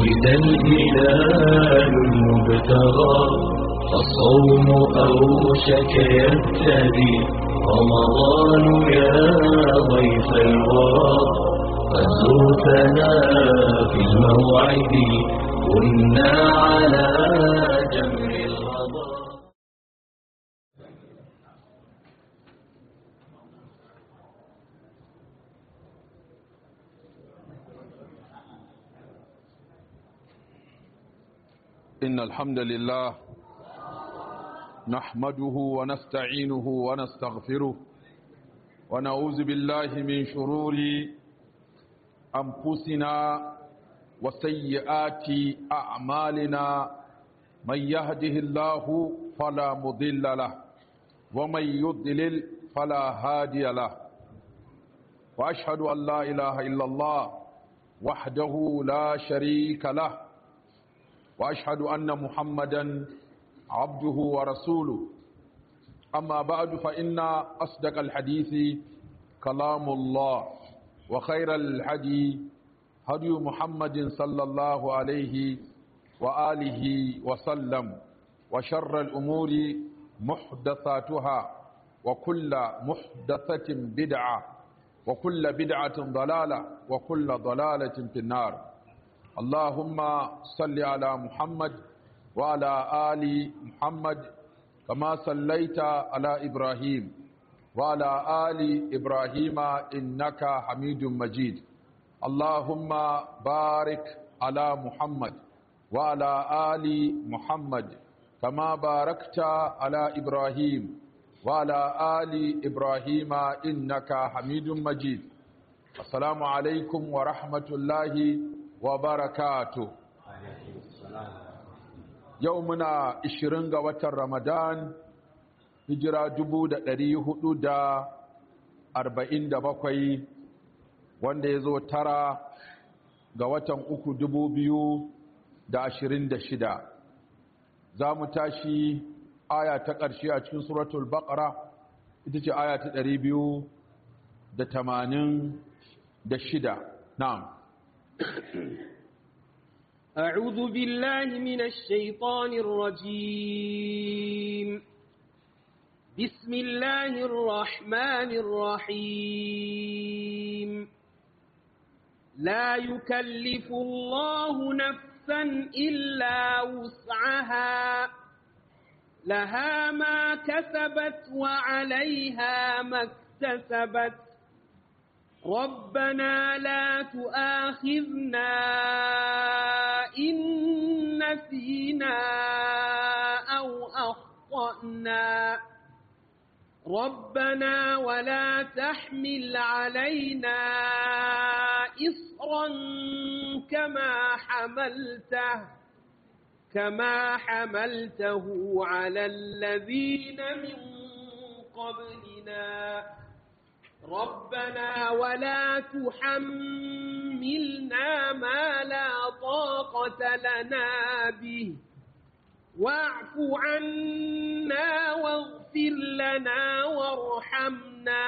ولد الهلال المبتغى فالصوم أوشك يبتدي رمضان يا ضيف الورى قد زرتنا في الموعد كنا على جمر الغضا إن الحمد لله نحمده ونستعينه ونستغفره ونعوذ بالله من شرور أنفسنا وسيئات أعمالنا من يهده الله فلا مضل له ومن يضلل فلا هادي له وأشهد أن لا إله إلا الله وحده لا شريك له واشهد ان محمدا عبده ورسوله اما بعد فان اصدق الحديث كلام الله وخير الهدي هدي محمد صلى الله عليه واله وسلم وشر الامور محدثاتها وكل محدثه بدعه وكل بدعه ضلاله وكل ضلاله في النار اللهم صل على محمد وعلى آل محمد كما صليت على إبراهيم وعلى آل إبراهيم إنك حميد مجيد اللهم بارك على محمد وعلى آل محمد كما باركت على إبراهيم وعلى آل إبراهيم إنك حميد مجيد السلام عليكم ورحمة الله wa barakatu yau muna ishirin ga watan ramadan hijira dubu da ɗari hudu da arba'in da bakwai wanda ya zo tara ga watan uku dubu biyu da ashirin da shida za mu tashi aya ta ƙarshe a cikin suratul baƙara ita ce aya ta ɗari biyu da tamanin da shida na'am أعوذ بالله من الشيطان الرجيم بسم الله الرحمن الرحيم لا يكلف الله نفسا إلا وسعها لها ما كسبت وعليها ما اكتسبت ربنا لا تؤاخذنا إن نسينا أو أخطأنا ربنا ولا تحمل علينا إصرا كما حملته كما حملته على الذين من قبلنا ربنا ولا تحملنا ما لا طاقة لنا به واعف عنا واغفر لنا وارحمنا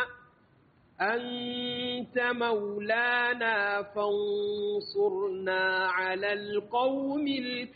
أنت مولانا فانصرنا على القوم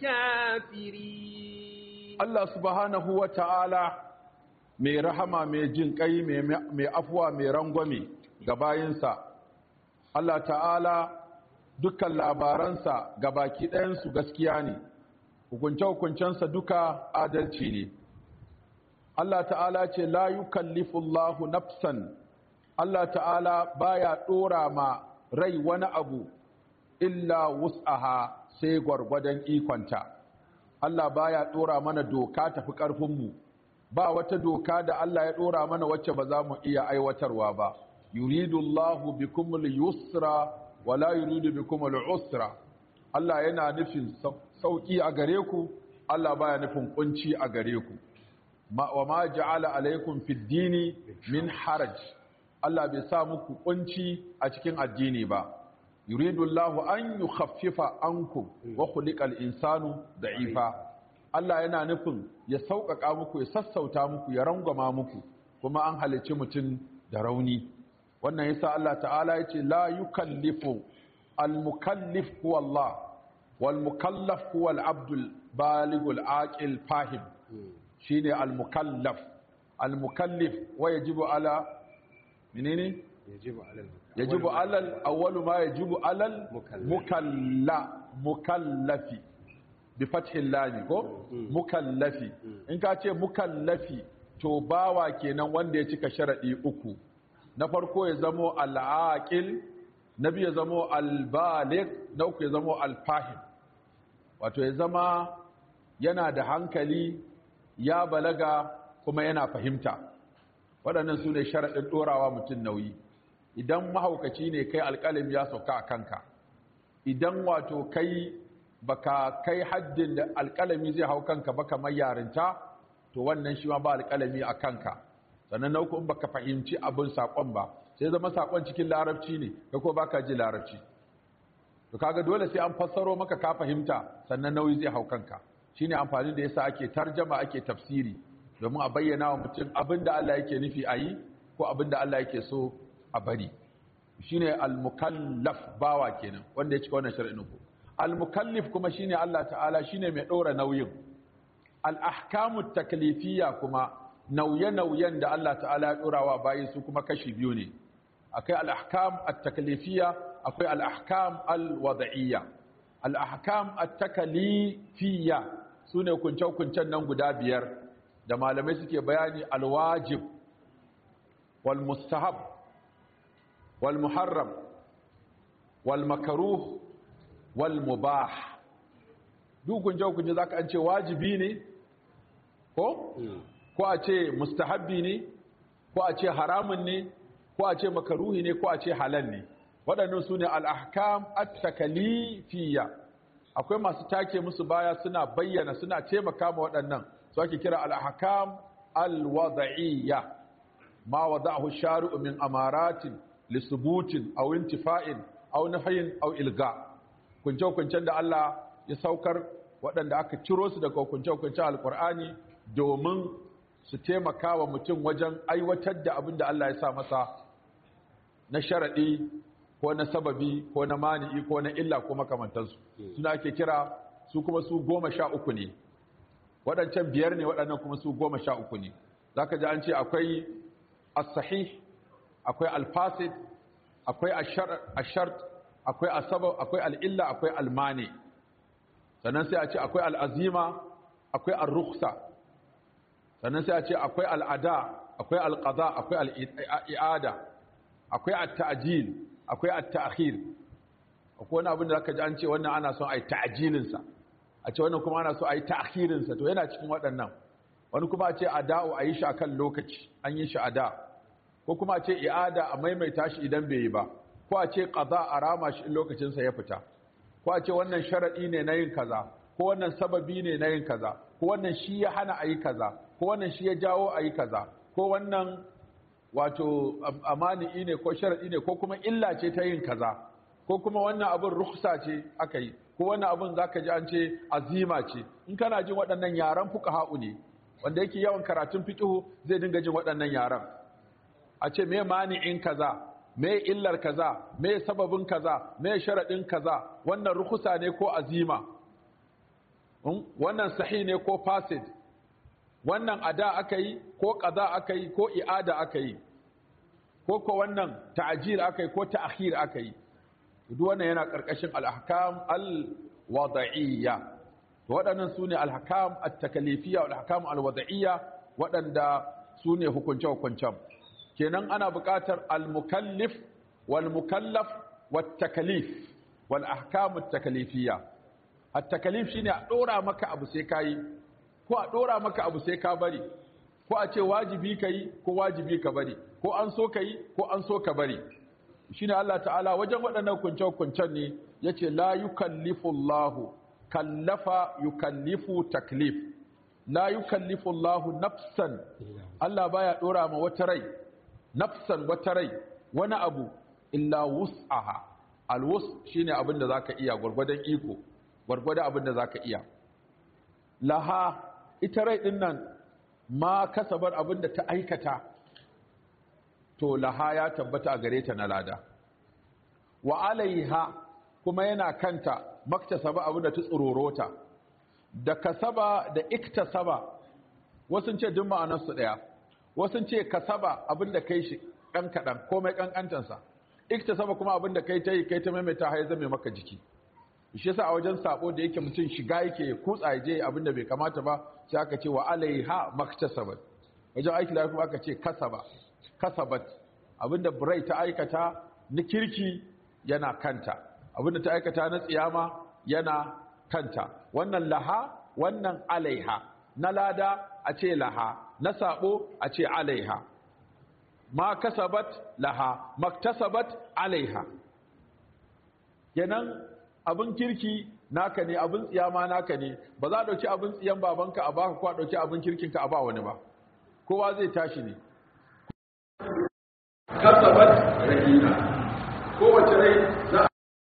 الكافرين Allah subhanahu wa ta'ala mai rahama mai jin ƙai mai afuwa mai rangwame ga bayinsa. Allah ta'ala dukkan labaransa ga baki ɗayansu gaskiya ne, hukunce-hukuncensa duka adalci ne. Allah ta'ala ce la yukallifullahu nafsan Allah ta'ala baya ɗora ma rai wani abu illa wus'aha sai gwargwadon ikonta. Allah baya ɗora mana doka tafi ƙarfinmu. ba wata doka da Allah ya ɗora mana wacce ba za mu iya aiwatarwa ba yuridullahu bikumul yusra wala yuridu bikumul usra Allah yana nufin sauki a gare ku Allah baya nufin kunci a gare ku wa ma ja'ala alaikum fid dini min haraj Allah bai sa muku kunci a cikin addini ba yuridullahu an yukhaffifa ankum wa khuliqal insanu da'ifa Allah yana nufin ya sauƙaƙa muku ya sassauta muku ya rangwama muku kuma an halicci mutum da rauni wannan yasa Allah ta'ala ya ce la yukallifu al-mukallif huwa Allah wal mukallaf huwa al abdul baligul aqil fahim shine al mukallaf al mukallif wa yajibu ala menene yajibu alal yajibu alal awwalu ma yajibu alal Mukallaf. mukalla mukallafi bi fathil lam ko mukallafi in ka ce mukallafi to bawa kenan wanda ya cika sharadi uku na farko ya zamo al-aqil na biyu ya zamo al-baligh na uku ya zamo al-fahim wato ya zama yana da hankali ya balaga kuma yana fahimta waɗannan su ne sharaɗin ɗorawa mutum nauyi idan mahaukaci ne kai alƙalim ya sauka a kanka idan wato kai baka kai haddin da alƙalami zai hau kanka ba kamar yarinta to wannan shi ma ba alƙalami a kanka sannan na uku in baka fahimci abin saƙon ba sai zama saƙon cikin larabci ne kai ko baka ji larabci to kaga dole sai an fassaro maka ka fahimta sannan nauyi zai hau kanka shine amfani da yasa ake tarjama ake tafsiri domin a bayyana wa mutum abin da Allah yake nufi a yi ko abin da Allah yake so a bari shine al-mukallaf bawa kenan wanda ya cika wannan shar'in ku al-mukallif kuma shine Allah ta'ala shine mai ɗora nauyin al-ahkamu taklifiyya kuma nauye-nauyen da Allah ta'ala ya ɗora wa bayi su kuma kashi biyu ne akwai al-ahkam at-taklifiyya akwai al-ahkam al-wada'iyya al-ahkam at-taklifiyya sune kunce-kuncen nan guda biyar da malamai suke bayani al-wajib wal mustahab wal muharram wal makruh wal mubah duk kunce-kunce zaka an ce wajibi ne ko ko a ce mustahabbi ne ko a ce haramun ne ko a ce makaruhi ne ko a ce halal ne waɗannan su ne al'ahkam at-takalifiyya akwai masu take musu baya suna bayyana suna taimaka ma waɗannan su ake kira al'ahkam al-wada'iyya ma wada'ahu shari'u min amaratin lisubutin aw intifa'in aw nahyin aw ilga kunce-kuncen da Allah ya saukar waɗanda aka ciro su daga kunce-kuncen alkur'ani domin su taimaka wa mutum wajen aiwatar da abin da Allah ya sa masa na sharaɗi ko na sababi ko na mani'i ko na illa ko makamantansu suna ake kira su kuma su goma sha uku ne waɗancan biyar ne waɗannan kuma su goma sha uku ne za ka ji an ce akwai as-sahih akwai al-fasid akwai ashart akwai asabab akwai al'illa akwai almani sannan sai a ce akwai al'azima akwai al-rukhsa sannan sai a ce akwai al'ada akwai al-qada akwai al'i'ada akwai at-ta'jil akwai at-ta'khir akwai wani abin da zaka ji an ce wannan ana son ai ta'jilin sa a ce wannan kuma ana so ai ta'khirin sa to yana cikin waɗannan wani kuma a ce ada'u ayi shi akan lokaci an yi shi ada ko kuma a ce i'ada a maimaita shi idan bai yi ba ko a ce qada a rama shi in lokacin sa ya fita ko a ce wannan sharadi ne na yin kaza ko wannan sababi ne na yin kaza ko wannan shi ya hana ayi kaza ko wannan shi ya jawo ayi kaza ko wannan wato amani ne ko sharadi ne ko kuma illa ce ta yin kaza ko kuma wannan abin rukhsa ce aka yi ko wannan abin zaka ji an ce azima ce in kana jin waɗannan yaran fuqaha'u ne wanda yake yawan karatun fiqhu zai dinga jin waɗannan yaran a ce me mani'in kaza me illar kaza me sababin kaza me sharadin kaza wannan rukhsa ne ko azima wannan sahi ne ko fasid wannan ada aka yi ko qaza aka yi ko i'ada aka yi ko ko wannan ta'jil aka yi ko ta'khir aka yi duk wannan yana karkashin al-ahkam al-wada'iyya to waɗannan sune al-ahkam at-takalifiyya wal-ahkam al-wada'iyya waɗanda sune hukunce-hukuncen kenan ana buƙatar al-mukallif wal-mukallaf wat-takalif wal-ahkam at-takalifiyya at-takalif shine a dora maka abu sai kai ko a dora maka abu sai ka bari ko a ce wajibi kai ko wajibi ka bari ko an so kai ko an so ka bari shine Allah ta'ala wajen waɗannan kunce-kuncen ne yace la yukallifu Allahu kallafa yukallifu taklif la yukallifu Allahu nafsan Allah baya dora ma wata rai nafsan wata rai wani abu illa wus'aha alwus shine abin da zaka iya gurgurdan iko gurgurdan abin da zaka iya laha ita rai din nan ma kasabar abin da ta aikata to laha ya tabbata a gare ta na lada wa alaiha kuma yana kanta maktasaba abin da ta tsororota da kasaba da iktasaba wasu ce duk ma'anarsu ɗaya wasu ce kasaba abin da kai shi ɗan kaɗan komai ƙanƙantansa iktasaba kuma abin da kai ta yi kai ta maimaita har zame maka jiki shi yasa a wajen sabo da yake mutum shiga yake kutsa ya je abin da bai kamata ba sai aka ce wa alaiha maktasabat wajen aiki da kuma aka ce kasaba kasabat abin da burai ta aikata na kirki yana kanta abin da ta aikata na tsiyama yana kanta wannan laha wannan alaiha na lada a ce laha na sabo a ce alaiha ma kasabat laha maktasabat alaiha kenan abin kirki naka ne abin tsiyama naka ne ba za a dauki abin tsiyan babanka a baka ko a dauki abin kirkinka a ba wani ba kowa zai tashi ne kasabat rahina kowace rai za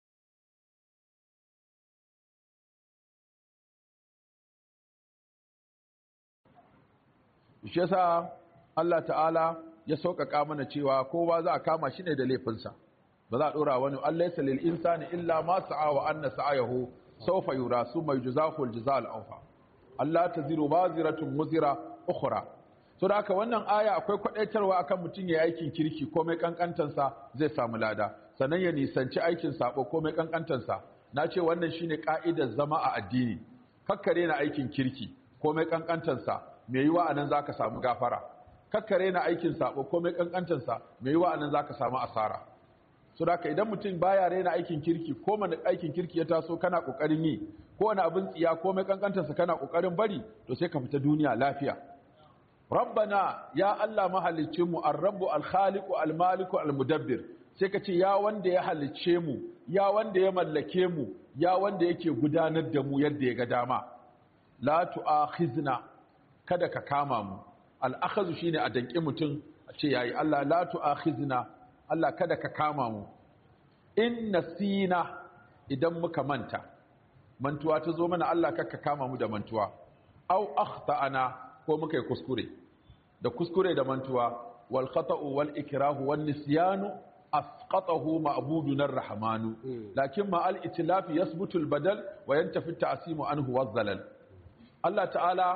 shi yasa Allah ta'ala ya sauƙaƙa mana cewa kowa za a kama shi ne da laifinsa ba za a ɗora wani Allah ya salil insani illa ma sa'a wa anna sa'ayahu sawfa yura summa yujzahu al-jazaa al-awfa Allah taziru baziratun muzira ukhra to da haka wannan aya akwai kwadaitarwa akan mutum ya aikin kirki komai kankantansa zai samu lada sannan ya nisanci aikin sabo komai kankantansa na ce wannan shine ka'idar zama a addini kakkare na aikin kirki komai kankantansa mai yiwa anan zaka samu gafara kakkare na aikin sabo komai kankantansa mai yiwa anan zaka samu asara so da idan mutum baya raina aikin kirki ko mana aikin kirki ya taso kana kokarin yi ko wani abin tsiya ko mai kankantarsa kana kokarin bari to sai ka fita duniya lafiya rabbana ya Allah mahalicin mu ar-rabbu al-khaliqu al-maliku al-mudabbir sai ka ce ya wanda ya halicce mu ya wanda ya mallake mu ya wanda yake gudanar da mu yadda ya ga dama la tu'akhizna kada ka kama mu al-akhazu shine a danki mutum a ce yayi Allah la tu'akhizna Allah kada ka kama mu in nasina idan muka manta mantuwa ta zo mana Allah kakka kama mu da mantuwa au akhtana ko muka yi kuskure da kuskure da mantuwa wal khata'u wal ikrahu wan nisyanu asqatahu ma'buduna ar-rahmanu lakin ma al itlaf yasbutu al badal wa yantafi ta'simu anhu waz-zalal Allah ta'ala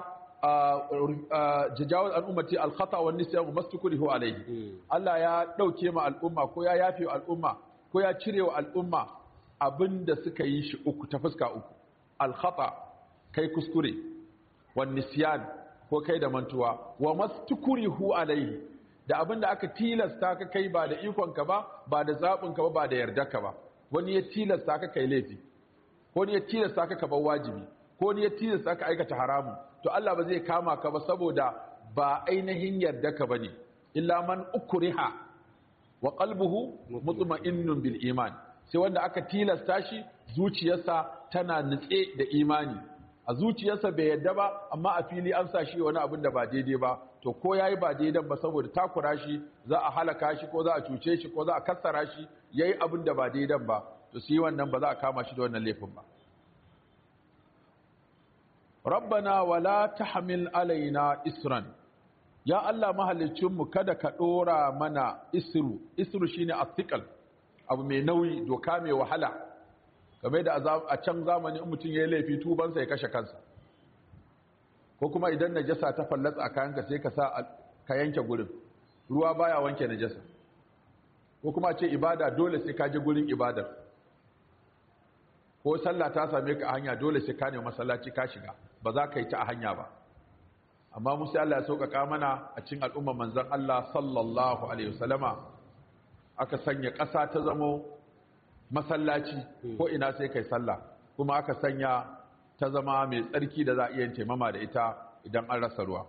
jajawar al'ummati alkhata wa nisyan mastukurihu alaihi Allah ya dauke ma al'umma ko ya yafe wa al'umma ko ya cire wa al'umma abinda suka yi shi uku ta fuska uku alkhata kai kuskure wa nisyan ko kai da mantuwa wa mastukurihu alaihi da abinda aka tilasta ka kai ba da ikon ka ba ba da zabin ka ba ba da yarda ka ba wani ya tilasta ka kai laifi ko wani ya tilasta ka ka bar wajibi ko wani ya tilasta ka aikata haramun to Allah ba zai kama ka ba saboda ba ainihin yarda ka bane illa man ukriha wa qalbuhu mutma'innun bil iman sai wanda aka tilasta shi zuciyarsa tana nutse da imani a zuciyarsa bai yarda ba amma a fili an sa shi wani abin da ba daidai ba to ko yayi ba daidan ba saboda takura shi za a halaka shi ko za a cuce shi ko za a kassara shi yayi abin da ba daidan ba to sai wannan ba za a kama shi da wannan laifin ba rabbana wala tahmil alaina isran ya Allah mahalicinmu kada ka dora mana isru isru shine athiqal abu mai nauyi doka mai wahala kamar da a can zamani in mutum yayi laifi tubansa ya kashe kansa ko kuma idan najasa ta fallatsa a kayanka sai ka sa ka yanke gurin ruwa baya wanke najasa ko kuma ce ibada dole sai ka je gurin ibadar ko sallah ta same ka a hanya dole sai ka ne masallaci ka shiga ba za ka yi ta a hanya ba amma musa Allah ya sauƙaƙa mana a cikin al'ummar manzon Allah sallallahu alaihi wasallama aka sanya ƙasa ta zamo masallaci ko ina sai kai sallah kuma aka sanya ta zama mai tsarki da za a iya taimama da ita idan an rasa ruwa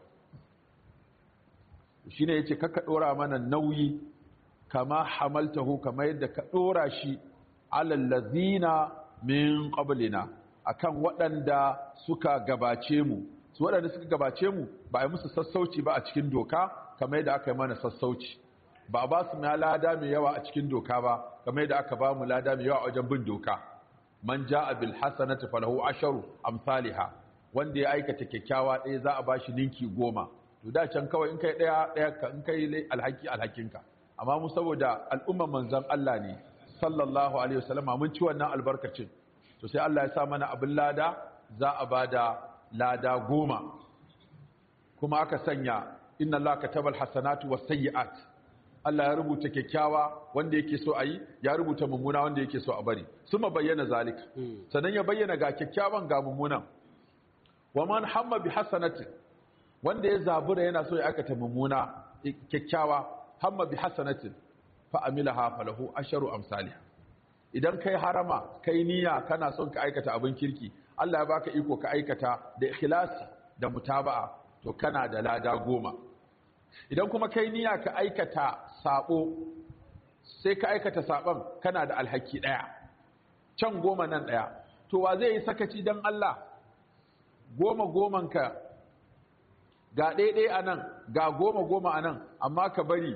shine yace kaka dora mana nauyi kama hamaltahu kama yadda ka dora shi alal ladina min qablina akan waɗanda suka gabace mu su waɗanda suka gabace mu ba a musu sassauci ba a cikin doka kamar yadda aka yi mana sassauci ba a ba su mai lada mai yawa a cikin doka ba kamar yadda aka ba mu lada mai yawa a wajen bin doka man ja'a bil hasanati falahu asharu amsalha wanda ya aikata kyakkyawa ɗaya za a ba shi ninki goma to da can kawai in kai ɗaya ɗaya ka in kai alhaki alhakinka amma mu saboda al'umman manzon Allah ne sallallahu alaihi wasallama mun ci wannan albarkacin to sai Allah ya sa mana abin lada za a bada lada goma kuma aka sanya inna Allah katabal hasanatu was sayyi'at Allah ya rubuta kyakkyawa wanda yake so a yi ya rubuta mummuna wanda yake so a bari suma bayyana zalika sannan ya bayyana ga kyakkyawan ga mummunan wa man hamma bi hasanatin wanda ya zabura yana so ya aikata mummuna kyakkyawa hamma bi hasanatin fa amilaha falahu asharu amsalha idan kai harama kai niyya kana son ka aikata abin kirki Allah ya baka iko ka aikata da ikhlasi da mutaba'a to kana da lada goma idan kuma kai niyya ka aikata sabo sai ka aikata saban kana da alhaki daya can goma nan daya to wa zai yi sakaci dan Allah goma goman ka ga ɗaiɗai a nan ga goma goma a nan amma ka bari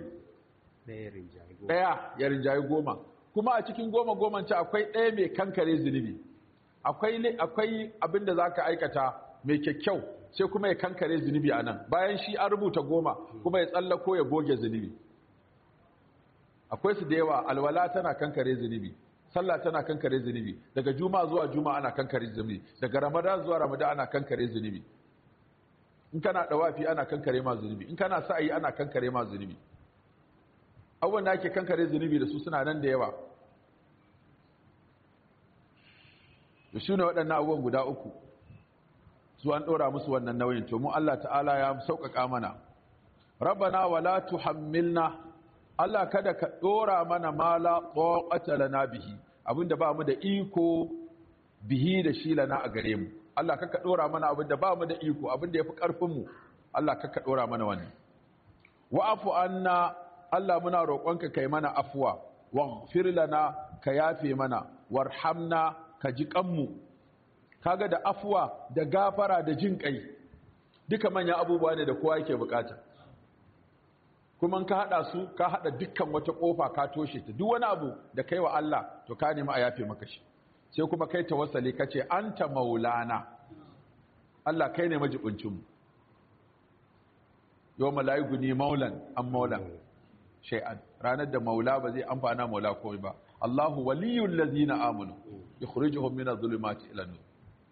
ɗaya ya rinjaye goma kuma a cikin goma goman ci akwai ɗaya mai kankare zunubi akwai abin da za ka aikata mai kyakkyau sai kuma ya kankare zunubi a nan bayan shi an rubuta goma kuma ya tsallako ya goge zunubi akwai su da yawa alwala tana kankare zunubi sallah tana kankare zunubi daga juma zuwa juma ana kankare zunubi daga ramadan zuwa ramadan ana kankare zunubi in kana dawafi ana kankare ma zunubi in kana sa'ayi ana kankare ma zunubi abubuwan da ake kankare zunubi da su suna nan da yawa da shi ne waɗannan abubuwan guda uku su an ɗora musu wannan nauyin to mu Allah ta'ala ya sauƙaƙa mana rabbana wala tuhammilna Allah kada ka ɗora mana mala ƙoƙata lana bihi abinda ba mu da iko bihi da shi lana a gare mu Allah kaka ɗora mana abinda ba mu da iko abinda ya fi ƙarfinmu Allah kaka ɗora mana wani wa'afu anna Allah muna roƙonka kai mana afuwa waghfir lana ka yafe mana warhamna ka ji kanmu kaga da afuwa da gafara da jin kai duka manyan abubuwa ne da kowa yake bukata kuma ka hada su ka hada dukkan wata kofa ka toshe ta duk wani abu da kai wa Allah to ka nemi a yafe maka shi sai kuma kai tawassali kace anta maulana Allah kai ne majibincin mu yawma la yughni maulan am maulan shay'an ranar da maula ba zai amfana maula komai ba Allahu waliyul ladina amanu yukhrijuhum min adh-dhulumati ila an-nur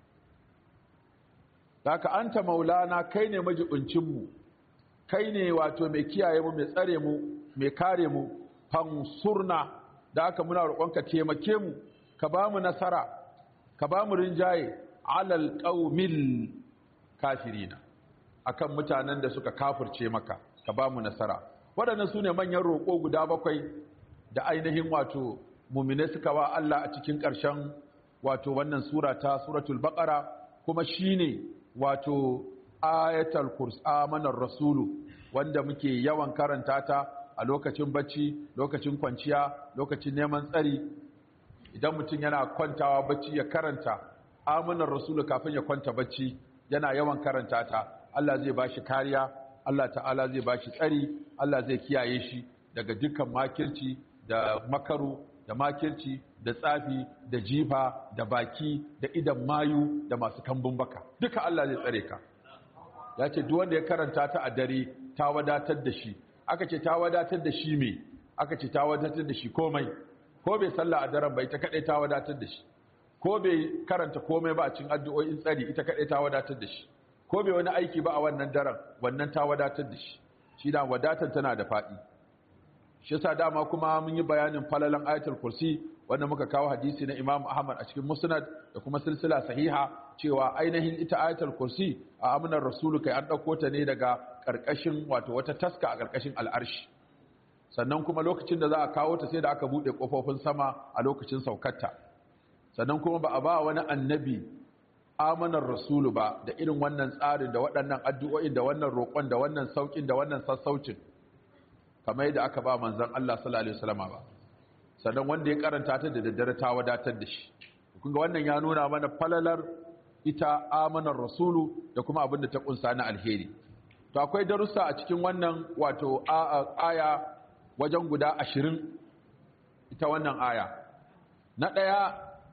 Daka anta maulana kai ne majibincin mu kai ne wato mai kiyaye mu mai tsare mu mai kare mu fansurna da haka muna roƙonka taimake mu ka ba mu nasara ka ba mu rinjaye alal qaumil kafirina akan mutanen da suka kafirce maka ka ba mu nasara waɗannan su ne manyan roƙo guda bakwai da ainihin wato mumine suka wa Allah a cikin ƙarshen wato wannan sura ta suratul baqara kuma shine wato ayatul kurs amanar rasulu wanda muke yawan karanta ta a lokacin bacci lokacin kwanciya lokacin neman tsari idan mutum yana kwantawa bacci ya karanta amanar rasulu kafin ya kwanta bacci yana yawan karanta ta Allah zai bashi kariya Allah ta'ala zai bashi tsari Allah zai kiyaye shi daga dukkan makirci da makaru da makirci da tsafi da jifa da baki da idan mayu da masu kambun baka duka Allah zai tsare ka ya ce duk wanda ya karanta ta a dare ta wadatar da shi aka ce ta wadatar da shi me aka ce ta wadatar da shi komai ko bai sallah a daren ba ita kadai ta wadatar da shi ko bai karanta komai ba a cikin addu'o'in tsari ita kadai ta wadatar da shi ko bai wani aiki ba a wannan daren wannan ta wadatar da shi shi da wadatar tana da faɗi shi yasa dama kuma mun yi bayanin falalan ayatul kursi wanda muka kawo hadisi na Imam Ahmad a cikin Musnad da kuma silsila sahiha cewa ainihin ita ayatul kursi a amanar rasulu kai an dauko ta ne daga karkashin wato wata taska a karkashin al'arshi sannan kuma lokacin da za a kawo ta sai da aka bude kofofin sama a lokacin saukarta sannan kuma ba a ba wani annabi amanar rasulu ba da irin wannan tsarin da waɗannan addu'o'in da wannan roƙon da wannan saukin da wannan sassaucin kamar yadda aka ba manzan Allah sallallahu alaihi wasallam ba sannan wanda ya karanta ta da daddare ta wadatar da shi kun ga wannan ya nuna mana falalar ita amanar rasulu da kuma abin da ta kunsa na alheri to akwai darussa a cikin wannan wato aya wajen guda ashirin ita wannan aya na ɗaya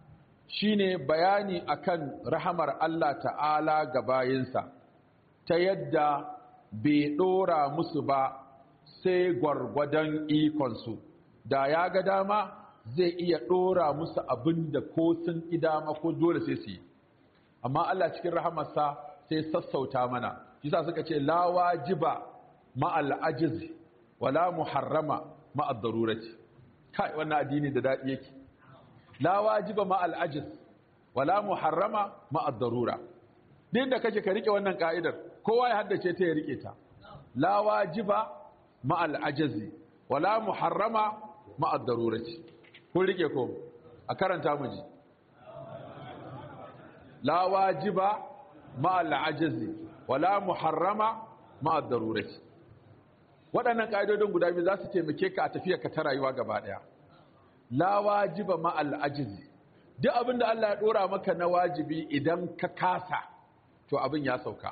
shine bayani akan rahamar Allah ta'ala ga bayinsa ta yadda bai ɗora musu ba sai gwargwadon ikonsu da ya ga dama zai iya ɗora musu abin da ko sun idama ko dole sai su yi amma Allah cikin rahamarsa sai sassauta mana yasa suka ce la wajiba ma'al ajiz wala muharrama ma'ad darurati kai wannan addini da dadi yake la wajiba ma'al ajiz wala muharrama ma'ad darura din da kake ka rike wannan ka'idar kowa ya haddace ta ya rike ta la wajiba ma'al ajiz wala muharrama ma'ad darurati kun rike ko a karanta mu ji la wajiba ma'al ajiz wala muharrama ma'ad darurati waɗannan ƙa'idodin guda biyu za su taimake ka a tafiya ka ta rayuwa gaba ɗaya la wajiba ma'al ajizi duk abin da Allah ya ɗora maka na wajibi idan ka kasa to abin ya sauka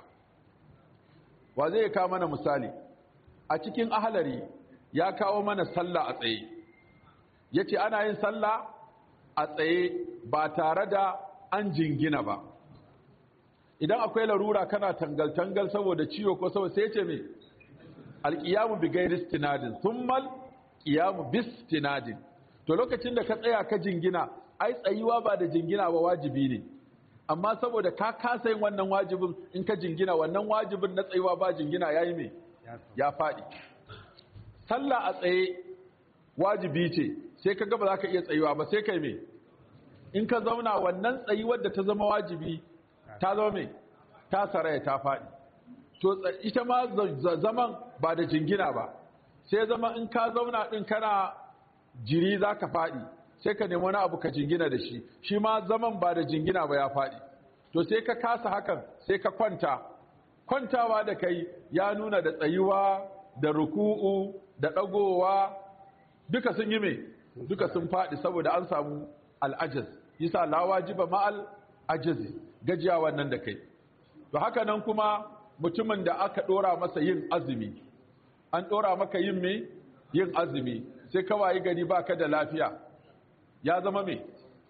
wa zai kawo mana misali a cikin ahalari ya kawo mana sallah a tsaye ya ce ana yin sallah a tsaye ba tare da an jingina ba idan akwai larura kana tangal-tangal saboda ciwo ko saboda sai ce mai alƙiyamu bi gairi stinadin thummal ƙiyamu bis stinadin to lokacin da ka tsaya ka jingina ai tsayuwa ba da jingina ba wajibi ne amma saboda ka kasa yin wannan wajibin in ka jingina wannan wajibin na tsayuwa ba jingina yayi me ya faɗi sallah a tsaye wajibi ce sai ka ga ba za ka iya tsayuwa ba sai kai me in ka zauna wannan tsayuwar da ta zama wajibi ta zama me ta saraya ta faɗi to ita ma zaman ba da jingina ba sai zama in ka zauna din kana jiri za ka faɗi sai ka nemi wani abu ka jingina da shi shi ma zaman ba da jingina ba ya faɗi to sai ka kasa hakan sai ka kwanta kwantawa da kai ya nuna da tsayuwa da ruku'u da ɗagowa duka sun yi mai duka sun faɗi saboda an samu al'ajaz yasa la wajiba ma'al ajazi gajiya wannan da kai to haka nan kuma mutumin da aka ɗora masa yin azumi an ɗora maka yin me yin azumi sai ka wayi gari baka da lafiya ya zama me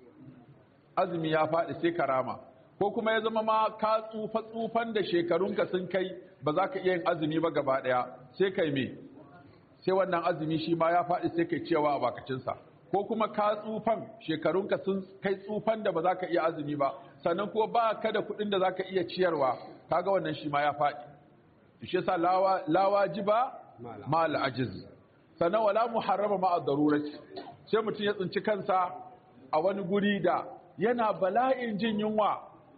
azumi ya faɗi sai karama ko kuma ya zama ma ka tsufa tsufan da shekarunka sun kai ba za ka iya yin azumi ba gaba ɗaya sai kai me sai wannan azumi shi ma ya faɗi sai kai cewa a bakacinsa ko kuma ka tsufan shekarunka sun kai tsufan da ba za ka iya azumi ba sannan ko ba ka da kuɗin da za ka iya ciyarwa kaga wannan shi ma ya faɗi shi yasa lawajiba ma al'ajiz sannan wala muharrama ma ad-darurati sai mutum ya tsinci kansa a wani guri da yana bala'in jin yunwa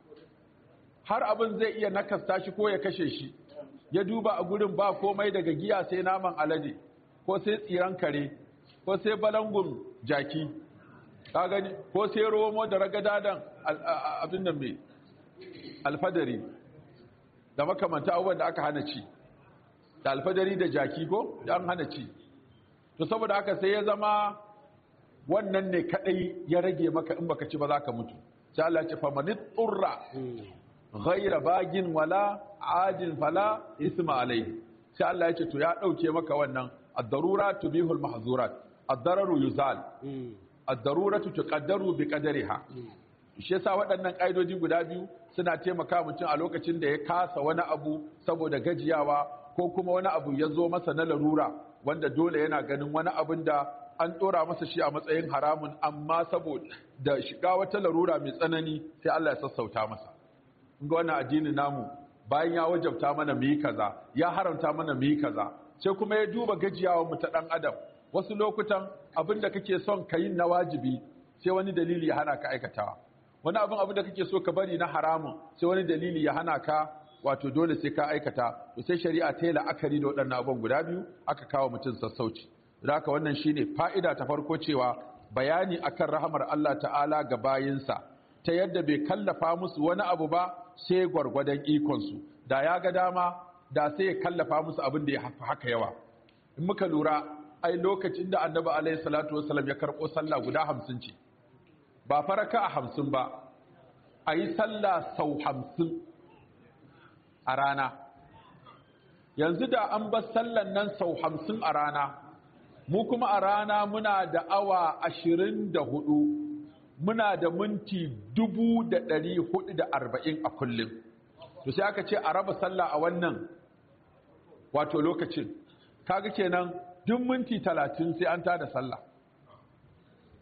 har abin zai iya nakasta shi ko ya kashe shi ya duba a gurin ba komai daga giya sai naman alade ko sai tsiran kare ko sai balangun jaki ka gani ko sai romo da ragadadan abin nan mai alfadari da makamanta abubuwan da aka hana ci da alfadari da jaki ko da an hana ci to saboda haka sai ya zama wannan ne kadai ya rage maka in baka ci ba za ka mutu sai Allah ya ce famanit turra ghayra bagin wala adin fala isma alayhi sai Allah ya ce to ya dauke maka wannan ad-darurat tubihul mahzurat ad-dararu yuzal ad-daruratu tuqaddaru bi qadariha shi yasa waɗannan ƙa'idoji guda biyu suna taimaka mutum a lokacin da ya kasa wani abu saboda gajiyawa ko kuma wani abu ya zo masa na larura wanda dole yana ganin wani abin da an ɗora masa shi a matsayin haramun amma saboda da shiga wata larura mai tsanani sai Allah ya sassauta masa ga wannan addini namu bayan ya wajabta mana mu yi kaza ya haramta mana mu yi kaza sai kuma ya duba gajiyawar mu ta ɗan adam wasu lokutan abin da kake son ka yi na wajibi sai wani dalili ya hana ka aikatawa wani abin abin da kake so ka bari na haramun sai wani dalili ya hana ka wato dole sai ka aikata to sai shari'a ta yi la'akari da waɗannan abubuwan guda biyu aka kawo mutum sassauci haka wannan shine fa'ida ta farko cewa bayani akan rahamar Allah ta'ala ga bayinsa ta yadda bai kallafa musu wani abu ba sai gwargwadon ikonsu da ya ga dama da sai ya kallafa musu abin da ya haka yawa in muka lura ai lokacin da annabi alaihi salatu wasallam ya karɓo sallah guda hamsin ce ba faraka a hamsin ba a yi sallah sau hamsin a rana yanzu da an bar sallan nan sau hamsin a rana mu kuma a rana muna da awa ashirin da hudu muna da minti dubu da ɗari hudu da arba'in a kullum to sai aka ce a raba sallah a wannan wato lokacin kaga kenan duk minti talatin sai an tada sallah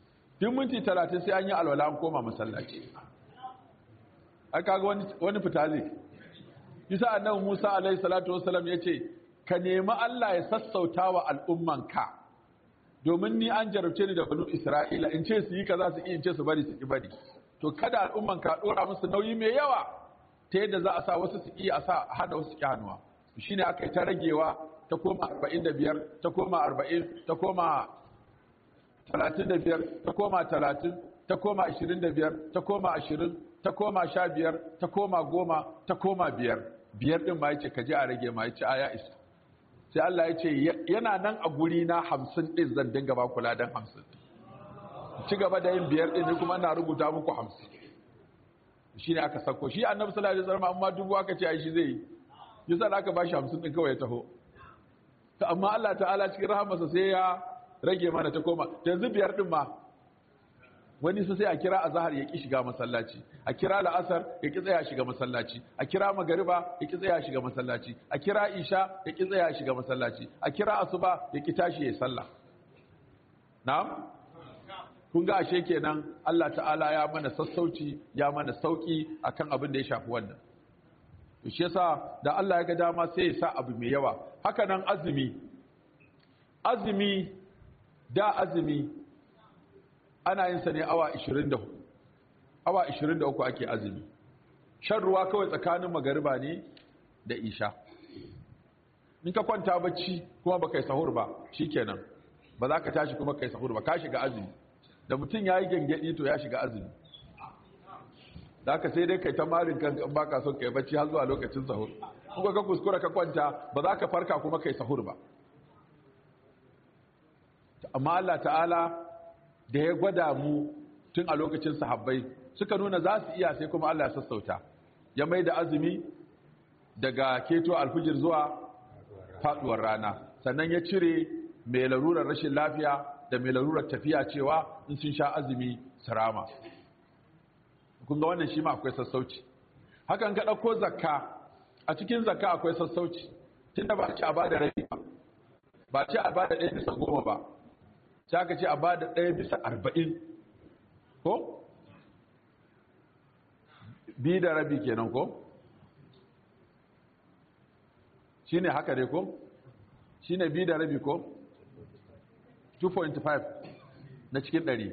duk minti talatin sai an yi alwala an koma masallaci ai kaga wani wani fita zai bisa annabi Musa alaihi salatu wassalam yace ka nemi Allah ya sassauta wa al'ummanka domin ni an jarabce ni da banu Isra'ila in ce su yi kaza su yi in ce su bari su ki bari to kada al'ummanka dora musu nauyi mai yawa ta yadda za a sa wasu su iya a sa hada wasu ki hannuwa shine aka yi ta ragewa ta koma 45 ta koma 40 ta koma 35 ta koma 30 ta koma 25 ta koma 20 ta koma 15 ta koma 10 ta koma 5 biyar din ma yace kaje a rage ma yace aya isa sai Allah yace yana nan a guri na 50 din zan dinga ba kula dan 50 ci gaba da yin biyar din kuma na rubuta muku 50 shine aka sako shi annabi sallallahu alaihi wasallam amma dubu aka ce ai shi zai yi yasa da aka bashi 50 din kawai ya taho to amma Allah ta'ala cikin rahamarsa sai ya rage mana ta koma yanzu biyar din ma wani su sai a kira azhar ya ki shiga masallaci a kira la'asar ya ki tsaya shiga masallaci a kira magariba ya ki tsaya shiga masallaci a kira isha ya ki tsaya shiga masallaci a kira asuba ya ki tashi ya sallah na'am kun ga ashe kenan Allah ta'ala ya mana sassauci ya mana sauki akan abin da ya shafi wannan shi yasa da Allah ya ga dama sai ya sa abu mai yawa haka nan azumi azumi da azumi ana yin sa ne awa 24 awa 23 ake azumi shan ruwa kawai tsakanin magariba ne da isha in ka kwanta bacci kuma baka yi sahur ba shikenan ba za ka tashi kuma kai sahur ba ka shiga azumi da mutum ya yi gangadi to ya shiga azumi da aka sai dai kai ta marin kan ba ka son kai bacci har zuwa lokacin sahur kuma ka kuskura ka kwanta ba za ka farka kuma kai sahur ba amma Allah ta'ala da ya gwada mu tun a lokacin sahabbai suka nuna za su iya sai kuma Allah ya sassauta ya mai da azumi daga keto alfijir zuwa faduwar rana sannan ya cire mai larurar rashin lafiya da mai larurar tafiya cewa in sun sha azumi sarama kun ga wannan shi ma akwai sassauci hakan ka ɗauko zakka a cikin zakka akwai sassauci tunda ba ce a bada rabi ba ba ce a bada ɗaya bisa goma ba sai aka ce a bada ɗaya bisa arba'in ko bi da rabi kenan ko shine haka dai ko shine bi da rabi ko 2.5 na cikin ɗari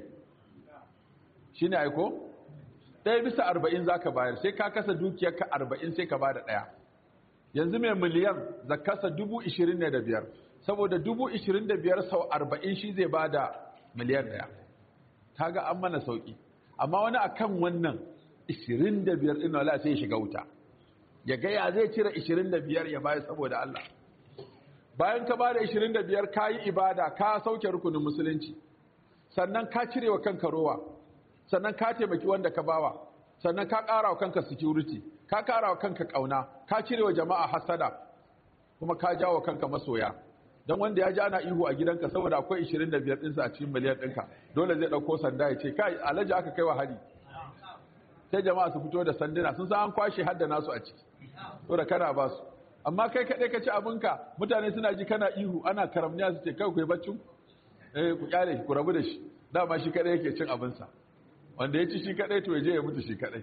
shine aiko ɗaya bisa arba'in za ka bayar sai ka kasa dukiyarka arba'in sai ka ba da ɗaya yanzu mai miliyan za kasa dubu ishirin ne da biyar saboda dubu ishirin da biyar sau arba'in shi zai ba da miliyan ɗaya ta ga an mana sauƙi amma wani akan wannan ishirin da biyar ɗin wala sai ya shiga wuta ya gaya zai cire ishirin da biyar ya bayar saboda Allah bayan ka ba da ishirin da biyar ka yi ibada ka sauke rukunin musulunci sannan ka cire wa kanka rowa sannan ka taimaki wanda ka bawa sannan ka ƙara wa kanka security ka ƙara wa kanka ƙauna ka cire wa jama'a hasada kuma ka jawo wa kanka masoya don wanda ya ji ana ihu a gidanka saboda akwai 25 ɗinsa a cikin miliyan ɗinka dole zai ɗauko sanda ya ce kai alhaji aka kai wa hari sai jama'a su fito da sanduna sun san an kwashe hadda nasu a ciki to da kana ba su amma kai kaɗai ka ci abinka mutane suna ji kana ihu ana karamniya su ce kai ku yi baccin eh ku kyale ku rabu da shi dama shi kaɗai yake cin abinsa wanda ya ci shi kadai to je ya mutu shi kadai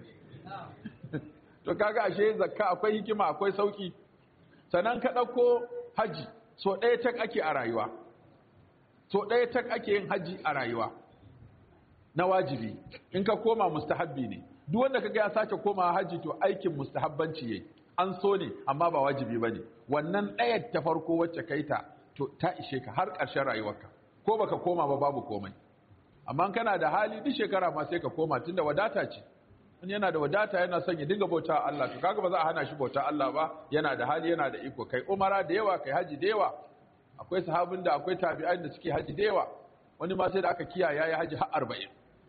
to kaga ashe zakka akwai hikima akwai sauki sannan ka dauko haji so ɗaya tak ake a rayuwa so ɗaya tak ake yin haji a rayuwa na wajibi in ka koma mustahabbi ne duk wanda kaga ya sake koma haji to aikin mustahabbanci yayi an so ne amma ba wajibi bane wannan ɗayar ta farko wacce kai ta to ta ishe ka har ƙarshen rayuwarka ko baka koma ba babu komai amma kana da hali duk shekara ma sai ka koma tunda wadata ce in yana da wadata yana son ya dinga bauta Allah to kaga ba za a hana shi bauta Allah ba yana da hali yana da iko kai umara da yawa kai haji da yawa akwai sahabin da akwai tabi'ai da suke haji da yawa wani ma sai da aka kiyaye yayi haji har 40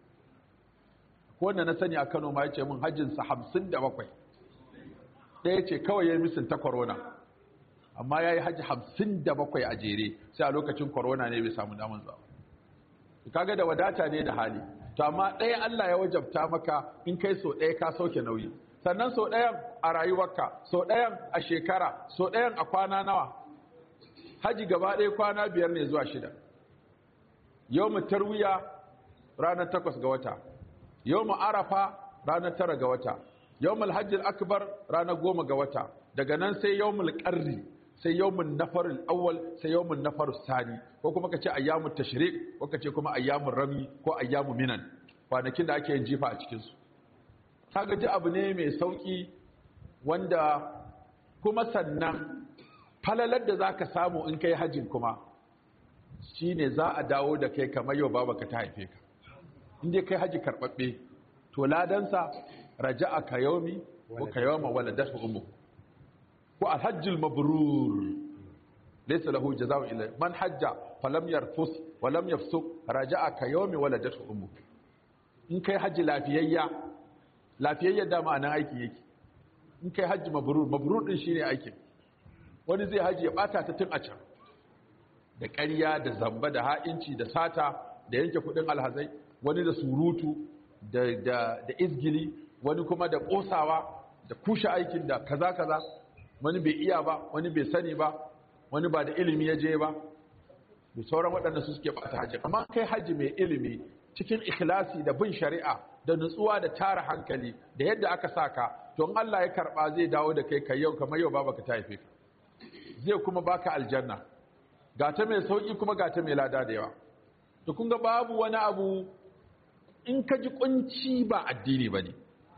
ko wanda na sani a Kano ma yace min hajjin sa 57 ɗaya ce kawai yayi misin ta corona amma yayi haji 57 a jere sai a lokacin corona ne bai samu daman zuwa kaga da wadata ne da hali to amma ɗaya Allah ya wajabta maka in kai so ɗaya ka sauke nauyi sannan so ɗayan a rayuwarka so ɗayan a shekara so ɗayan a kwana nawa haji gaba ɗaya kwana biyar ne zuwa shida yau mu tarwiya ranar takwas ga wata yawmu arafa ranar tara ga wata yawmul hajjil akbar ranar goma ga wata daga nan sai yawmul qarri sai yawmun nafarul awwal sai yawmun nafarus sani ko kuma kace ayyamut tashrik ko kace kuma ayyamur rami ko ayyamu minan kwanakin da ake yin jifa a cikin su kaga ji abu ne mai sauki wanda kuma sannan falalar da zaka samu in kai hajjin kuma shine za a dawo da kai kamar yau babaka ta haife ka in dai kai haji karbabbe to ladansa raja'a ka yaumi ko ka yawma waladatu ummu ko alhajjul mabrur laysa lahu jazaa'u illa man hajja falam yarfus wa lam yafsuq raja'a ka yaumi waladatu ummu in kai haji lafiyayya lafiyayya da ma'anan aiki yake in kai haji mabrur mabrur din shine aikin wani zai haji ya bata ta tun a can da ƙarya da zamba da ha'inci da sata da yanke kudin alhazai wani da surutu da, da, da izgili wani kuma da ƙosawa da kushe aikin da kaza kaza wani bai iya ba wani bai sani ba wani ba da ilimi ya je ba da sauran waɗanda su suke ɓata hajji amma kai hajji mai ilimi cikin ikhlasi da bin shari'a da nutsuwa da tara hankali da yadda aka saka to in Allah ya karɓa zai dawo da kai kai yau kamar yau baba ka ta haife ka zai kuma baka aljanna ga ta mai sauki kuma ga ta mai lada da yawa to kun ga babu wani abu in ka ji kunci ba addini ba ne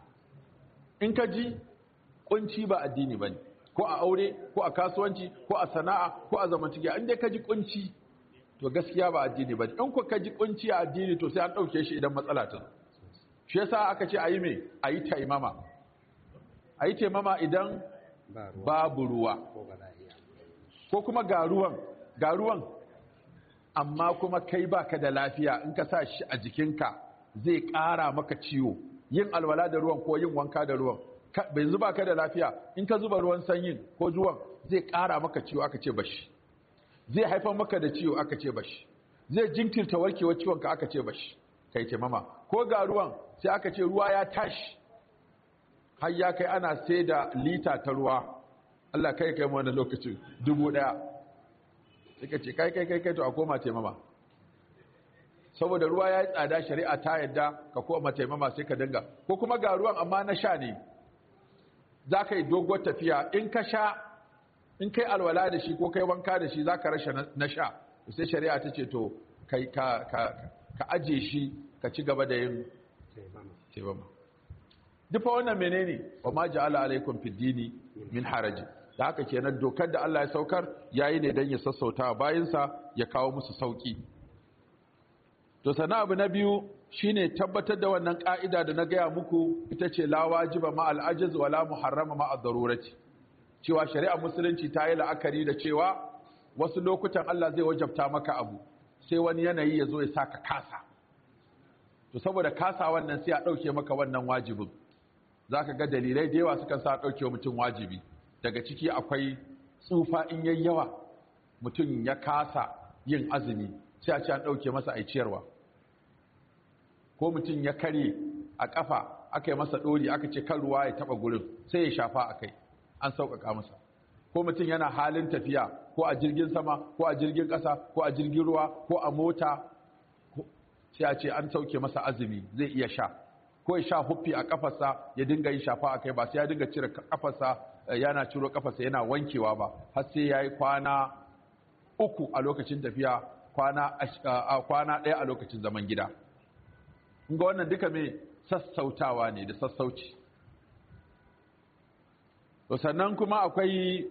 in ka ji kunci ba addini ba ne ko a aure ko a kasuwanci ko a sana'a ko a zamantakewa in dai ka ji kunci to gaskiya ba addini ba ne in ku ka ji kunci a addini to sai an ɗauke shi idan matsala ta shi yasa aka ce a yi me a yi taimama a yi taimama idan babu ruwa ko kuma ga ruwan ga ruwan amma kuma kai baka da lafiya in ka sa shi a jikinka zai ƙara maka ciwo yin alwala da ruwan ko yin wanka da ruwan bai zuba ka da lafiya in ka zuba ruwan sanyin ko ruwan zai ƙara maka ciwo aka ce bashi zai haifar maka da ciwo aka ce bashi zai jinkirta warkewar ciwon ka aka ce bashi kai ce mama ko ga ruwan sai aka ce ruwa ya tashi har ya kai ana sai da lita ta ruwa Allah kai kai mu wannan lokacin dubu ɗaya suka ce kai kai kai kai to a koma taimama saboda ruwa ya yi tsada shari'a ta yadda ka koma taimama sai ka dinga ko kuma ga ruwan amma na sha ne za ka yi doguwar tafiya in ka sha in kai alwala da shi ko kai wanka da shi za ka rasha na sha sai shari'a ta ce to kai ka ka ka aje shi ka ci gaba da yin taimama dufa wannan menene wa ma ja'ala alaikum fid dini min haraji da haka kenan dokar da Allah ya saukar yayi ne dan ya sassauta bayinsa ya kawo musu sauki to sana abu na biyu shine tabbatar da wannan ka'ida da na gaya muku ita ce la wajiba ma al-ajiz wala muharrama ma ad-darurati cewa shari'ar musulunci ta yi la'akari da cewa wasu lokutan Allah zai wajabta maka abu sai wani yanayi ya zo ya saka kasa to saboda kasa wannan sai a dauke maka wannan wajibin zaka ga dalilai da yawa sukan sa dauke mutum wajibi daga ciki akwai tsufa in yayi yawa mutum ya kasa yin azumi sai a ce an ɗauke masa a ciyarwa ko mutum ya kare a ƙafa aka yi masa ɗori aka ce kan ruwa ya taɓa gurin sai ya shafa a kai an sauƙaƙa masa ko mutum yana halin tafiya ko a jirgin sama ko a jirgin ƙasa ko a jirgin ruwa ko a mota sai a ce an sauke masa azumi zai iya sha ko ya sha huffi a ƙafarsa ya dinga yin shafa a kai ba sai ya dinga cire ƙafarsa yana ciro ƙafarsa yana wankewa ba har sai ya yi kwana uku a lokacin tafiya kwana ɗaya a lokacin zaman gida ga wannan duka mai sassautawa ne da sassauci to sannan kuma akwai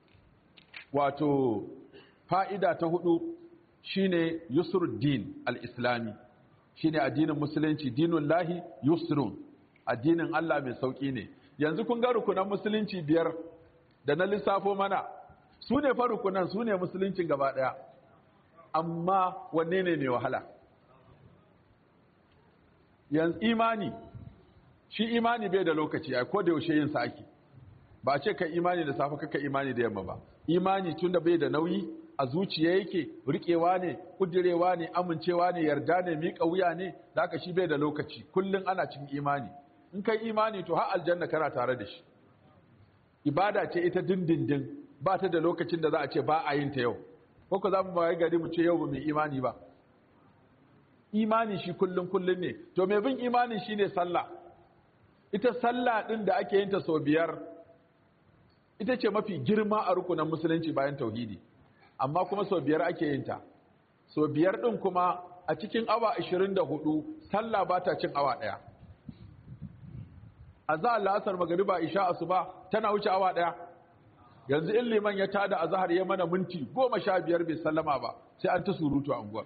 wato fa'ida ta hudu shine yusruddin al-islami shine addinin musulunci dinun lahi yusrun addinin Allah mai sauki ne yanzu kun ga rukunan musulunci biyar da na lissafo mana su ne fa rukunan su ne musuluncin gaba ɗaya amma wanne ne mai wahala yanzu imani shi imani bai da lokaci ai ko da yaushe yin sa ake ba ce ka imani da safe kaka imani da yamma ba imani tunda bai da nauyi a zuciya yake rikewa ne kudirewa ne amincewa ne yarda ne miƙa wuya ne da aka shi bai da lokaci kullun ana cikin imani in kai imani to har aljanna kana tare da shi ibada ce ita dindindin ba ta da lokacin da za a ce ba a yin ta yau ko za mu bayan gari mu ce yau ba mai imani ba imani shi kullum kullum ne to mai bin imanin shi ne sallah ita sallah ɗin da ake yin ta sau biyar ita ce mafi girma a rukunan musulunci bayan tauhidi amma kuma sau biyar ake yin ta sau biyar ɗin kuma a cikin awa 24 sallah ba ta cin awa ɗaya a za la'asar magariba isha asuba tana wuce awa ɗaya yanzu in liman ya tada a zahar ya mana minti goma sha biyar bai sallama ba sai an ta surutu a unguwar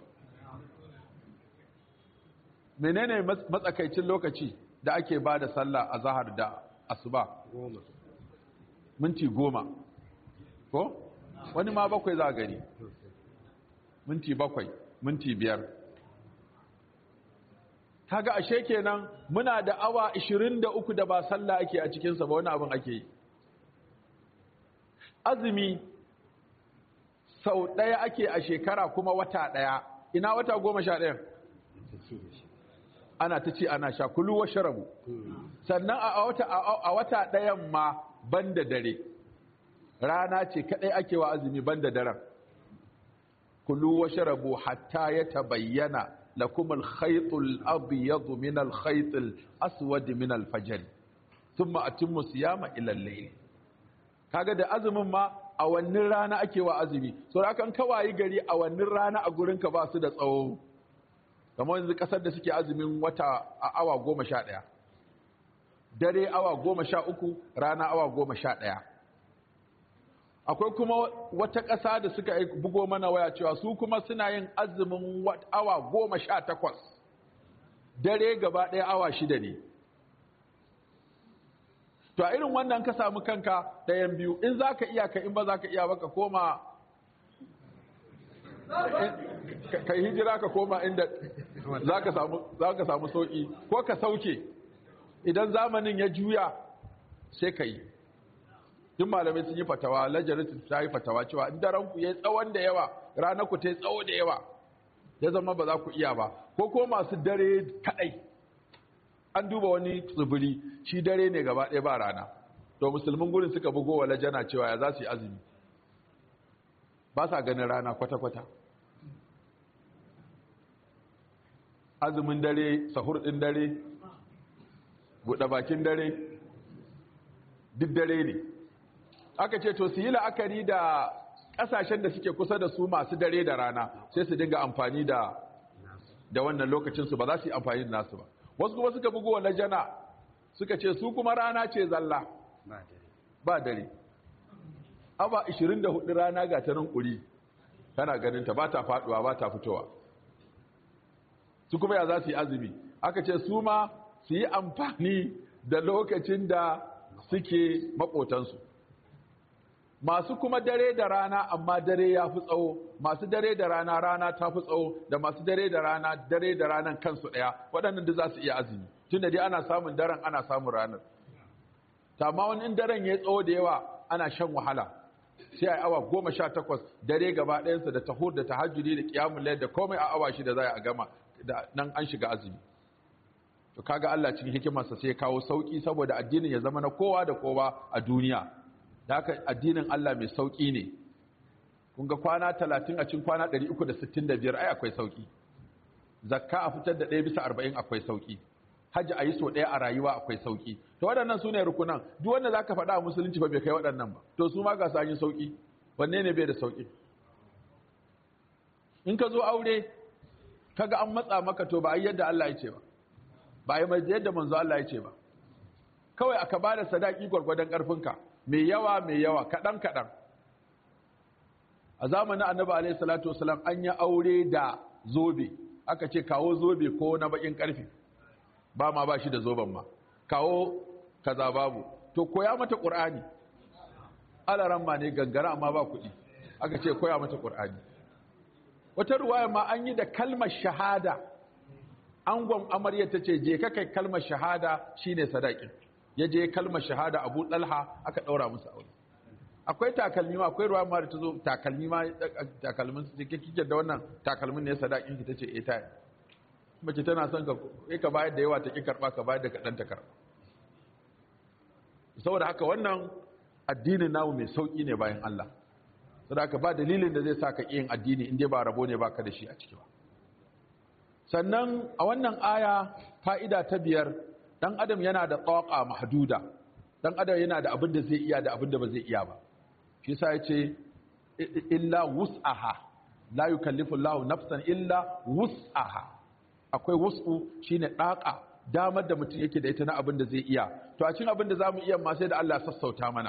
menene matsakaicin lokaci da ake ba da sallah a zahar da asuba minti goma ko wani ma bakwai za gani minti bakwai minti biyar kaga ashe kenan muna da awa 23 da ba sallah ake a cikinsa ba wani abin ake yi azumi sau ɗaya ake a shekara kuma wata ɗaya ina wata goma sha ɗaya ana ta ce ana sha kulu wa sharabu sannan a wata ɗayan ma ban da dare rana ce kaɗai ake wa azumi ban da daren kulu wa sharabu hatta ya tabayyana lakum al-khaytul abyadu min al-khaytil aswad min al-fajr thumma atimmu siyama ila al-layl kaga da azumin ma a wannan rana ake wa azumi so da kan kawayi gari a wannan rana a gurin ka ba su da tsawo kamar yanzu kasar da suke azumin wata a awa goma sha ɗaya dare awa goma sha uku rana awa goma sha ɗaya akwai kuma wata ƙasa da suka bugo mana waya cewa su kuma suna yin azumin awa goma sha takwas dare gaba ɗaya awa shida ne to a irin wannan ka samu kanka ɗayan biyu in za ka iya ka in ba za ka iya ba ka koma ka yi hijira ka koma inda za ka samu sauƙi ko ka sauke idan zamanin ya juya sai ka yi duk malamai sun yi fatawa lajaritin ta yi fatawa cewa in daren ku ya tsawon da yawa ranar ku ta yi tsawo da yawa ya zama ba za ku iya ba ko ko masu dare kaɗai an duba wani tsibiri shi dare ne gaba ɗaya ba rana to musulmin gurin suka bugo wa lajana cewa ya za su yi azumi ba sa ganin rana kwata-kwata azumin dare sahur ɗin dare buɗe bakin dare duk dare ne aka ce to su yi la'akari da ƙasashen da suke kusa da su masu dare da rana sai su dinga amfani da da wannan lokacinsu ba za su yi amfani da nasu ba wasu kuma suka bugu wa jana suka ce su kuma rana ce zalla ba dare aba 24 rana ga ta nan ƙuri kana ganinta ba ta faɗuwa ba ta fitowa su kuma ya za su yi azumi aka ce su ma su yi amfani da lokacin da suke maƙotansu masu kuma dare da rana amma dare ya fi tsawo masu dare da rana rana ta fi tsawo da masu dare da rana dare da ranan kansu ɗaya waɗannan da za su iya azumi tun da dai ana samun daren ana samun ranar amma wani in daren ya tsawo da yawa ana shan wahala sai a awa goma sha takwas dare gaba ɗayansa da tahur da tahajjudi da kiyamun layar da komai a awa shida za a gama da nan an shiga azumi to kaga Allah cikin hikimarsa sai ya kawo sauki saboda addinin ya zama na kowa da kowa a duniya da haka addinin Allah mai sauki ne kun ga kwana 30 a cikin kwana 365 ai akwai sauki zakka a fitar da 1 bisa 40 akwai sauki hajji a yi so ɗaya a rayuwa akwai sauki to waɗannan su ne rukunan duk wanda za ka faɗa a musulunci ba bai kai waɗannan ba to su ma ga su yi sauki wanne ne bai da sauki in ka zo aure kaga an matsa maka to ba a yi yadda Allah ya ce ba ba a yi mai yadda manzo Allah ya ce ba kawai aka ba da sadaki gwargwadon ƙarfinka mai yawa mai yawa kaɗan kaɗan a zamanin annabi alaihi salatu wasalam an yi aure da zobe aka ce kawo zobe ko na bakin ƙarfe ba ma ba shi da zoben ma kawo kaza babu to koya mata ƙur'ani alaran ma ne gangara amma ba kuɗi aka ce koya mata ƙur'ani wata ruwaya ma an yi da kalmar shahada angon amarya ta ce je ka kai kalmar shahada shine sadakin ya je kalmar shahada abu ɗalha aka ɗaura musu aure akwai takalmi ma akwai ruwa ma da ta zo takalmi ma takalmin su ke kike da wannan takalmin ne sadakin ki tace eh ta mace tana son ka kai ka bayar da yawa ta ki karba ka bayar da kadan ta karba saboda haka wannan addinin namu mai sauki ne bayan Allah saboda haka ba dalilin da zai sa ka yin addini in dai ba rabo ne baka da shi a ciki ba sannan a wannan aya fa'ida ta biyar ɗan adam yana da tsawaƙa mahduda ɗan adam yana da abin da zai iya da abin da ba zai iya ba shi sa ya ce illa wus'aha la yukallifu Allahu nafsan illa wus'aha akwai wus'u shine ɗaƙa damar da mutum yake da ita na abin da zai iya to a cikin abin da zamu iya ma sai da Allah ya sassauta mana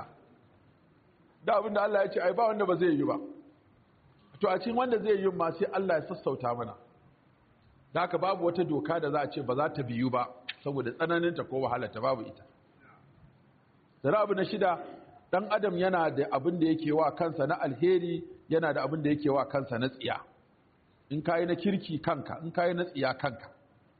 da abin da Allah ya ce ai ba wanda ba zai yi ba to a cikin wanda zai yi ma sai Allah ya sassauta mana da haka babu wata doka da za a ce ba za ta biyu ba saboda tsananinta ko wahalarta babu ita zara abu na shida ɗan adam yana da abin da yake wa kansa na alheri yana da abin da yake wa kansa na tsiya in kayi na kirki kanka in kayi na tsiya kanka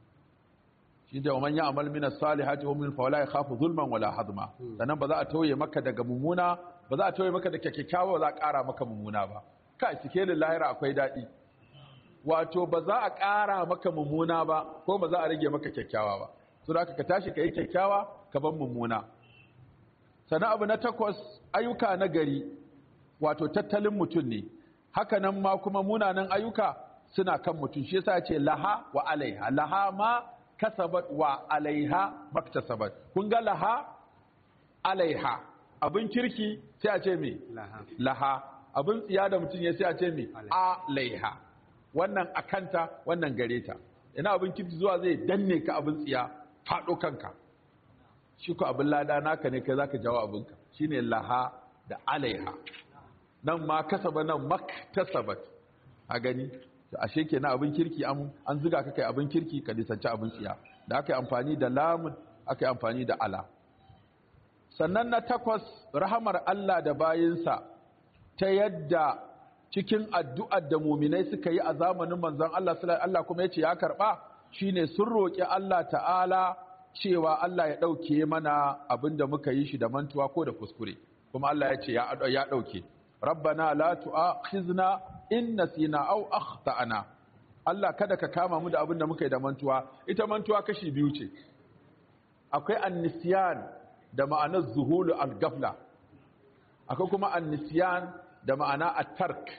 shi da man ya'mal min as-salihati wa min fawla yakhafu zulman wala hadma sannan ba za a tauye maka daga mummuna ba za a tauye maka da kyakkyawa ba za a ƙara maka mummuna ba kai cike da lahira akwai daɗi wato ba za a ƙara maka mummuna ba ko ba za a rage maka kyakkyawa ba so da ka tashi ka yi kyakkyawa ka ban mummuna sannan abu na takwas ayyuka na gari wato tattalin mutum ne haka nan ma kuma munanan ayyuka suna kan mutum shi yasa ce laha wa alaiha laha ma kasabat wa alaiha maktasabat kun ga laha alaiha abin kirki sai a ce me laha abin tsiya da mutum ya sai a ce me alaiha wannan akanta wannan gare ta ina abin kirki zuwa zai danne ka abin tsiya faɗo kanka shi ko abin lada naka ne kai zaka jawo abinka shine laha da alaiha nan ma kasaba nan maktasabat a gani ashe kenan abin kirki an an zuga ka kai abin kirki ka lisanci abin tsiya da aka yi amfani da lamun aka yi amfani da ala sannan na takwas rahamar Allah da bayinsa ta yadda cikin addu'ar da muminai suka yi a zamanin manzon Allah sallallahu Allah kuma yace ya karba shine sun roki Allah ta'ala cewa Allah ya dauke mana abinda muka yi shi da mantuwa ko da kuskure kuma Allah yace ya ya dauke rabbana la tu'akhizna in nasina aw akhtana Allah kada ka kama mu da abinda muka yi da mantuwa ita mantuwa kashi biyu ce akwai annisyan da ma'anar zuhulu al-gafla akwai kuma annisyan da ma'ana at-tark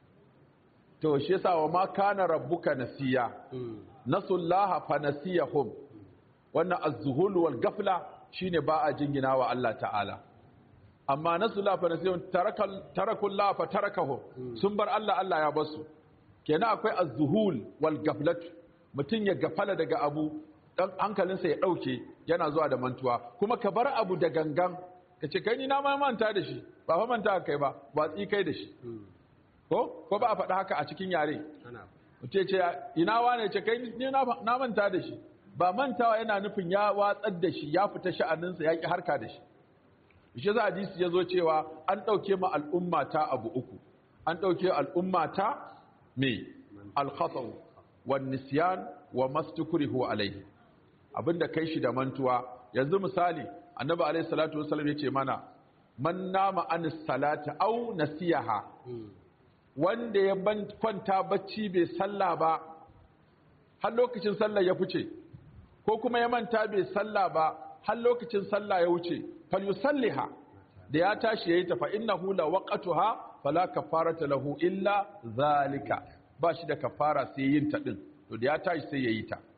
to shi yasa wa ma kana rabbuka nasiya nasullaha fa nasiyahum wannan az-zuhul wal gafla shine ba a jingina wa Allah ta'ala amma nasullaha fa nasiyahum tarakal tarakullaha fa tarakahum sun bar Allah Allah ya basu kenan akwai az-zuhul wal gaflat mutun ya gafala daga abu dan hankalinsa ya dauke yana zuwa da mantuwa kuma ka bar abu da gangan ka ce kai ni na ma manta da shi ba fa manta kai ba watsi kai da shi ko ko ba a faɗa haka a cikin yare mutum ce ina wane ce kai ni na manta da shi ba mantawa yana nufin ya watsar da shi ya fita sha'aninsa ya ki harka da shi shi za hadisi ya zo cewa an ɗauke ma al'umma ta abu uku an ɗauke al'umma ta me alkhataw wan nisyan wa mastukrihu alaihi abinda kai shi da mantuwa yanzu misali annabi alaihi salatu wasallam yace mana man nama anis salati aw nasiyaha wanda ya kwanta bacci bai sallah ba har lokacin sallah ya fice ko kuma ya manta bai sallah ba har lokacin sallah ya wuce fal yusalliha da ya tashi yayi ta fa innahu la waqtuha fala kafarata lahu illa zalika ba shi da kafara sai yin ta din to da ya tashi sai yayi ta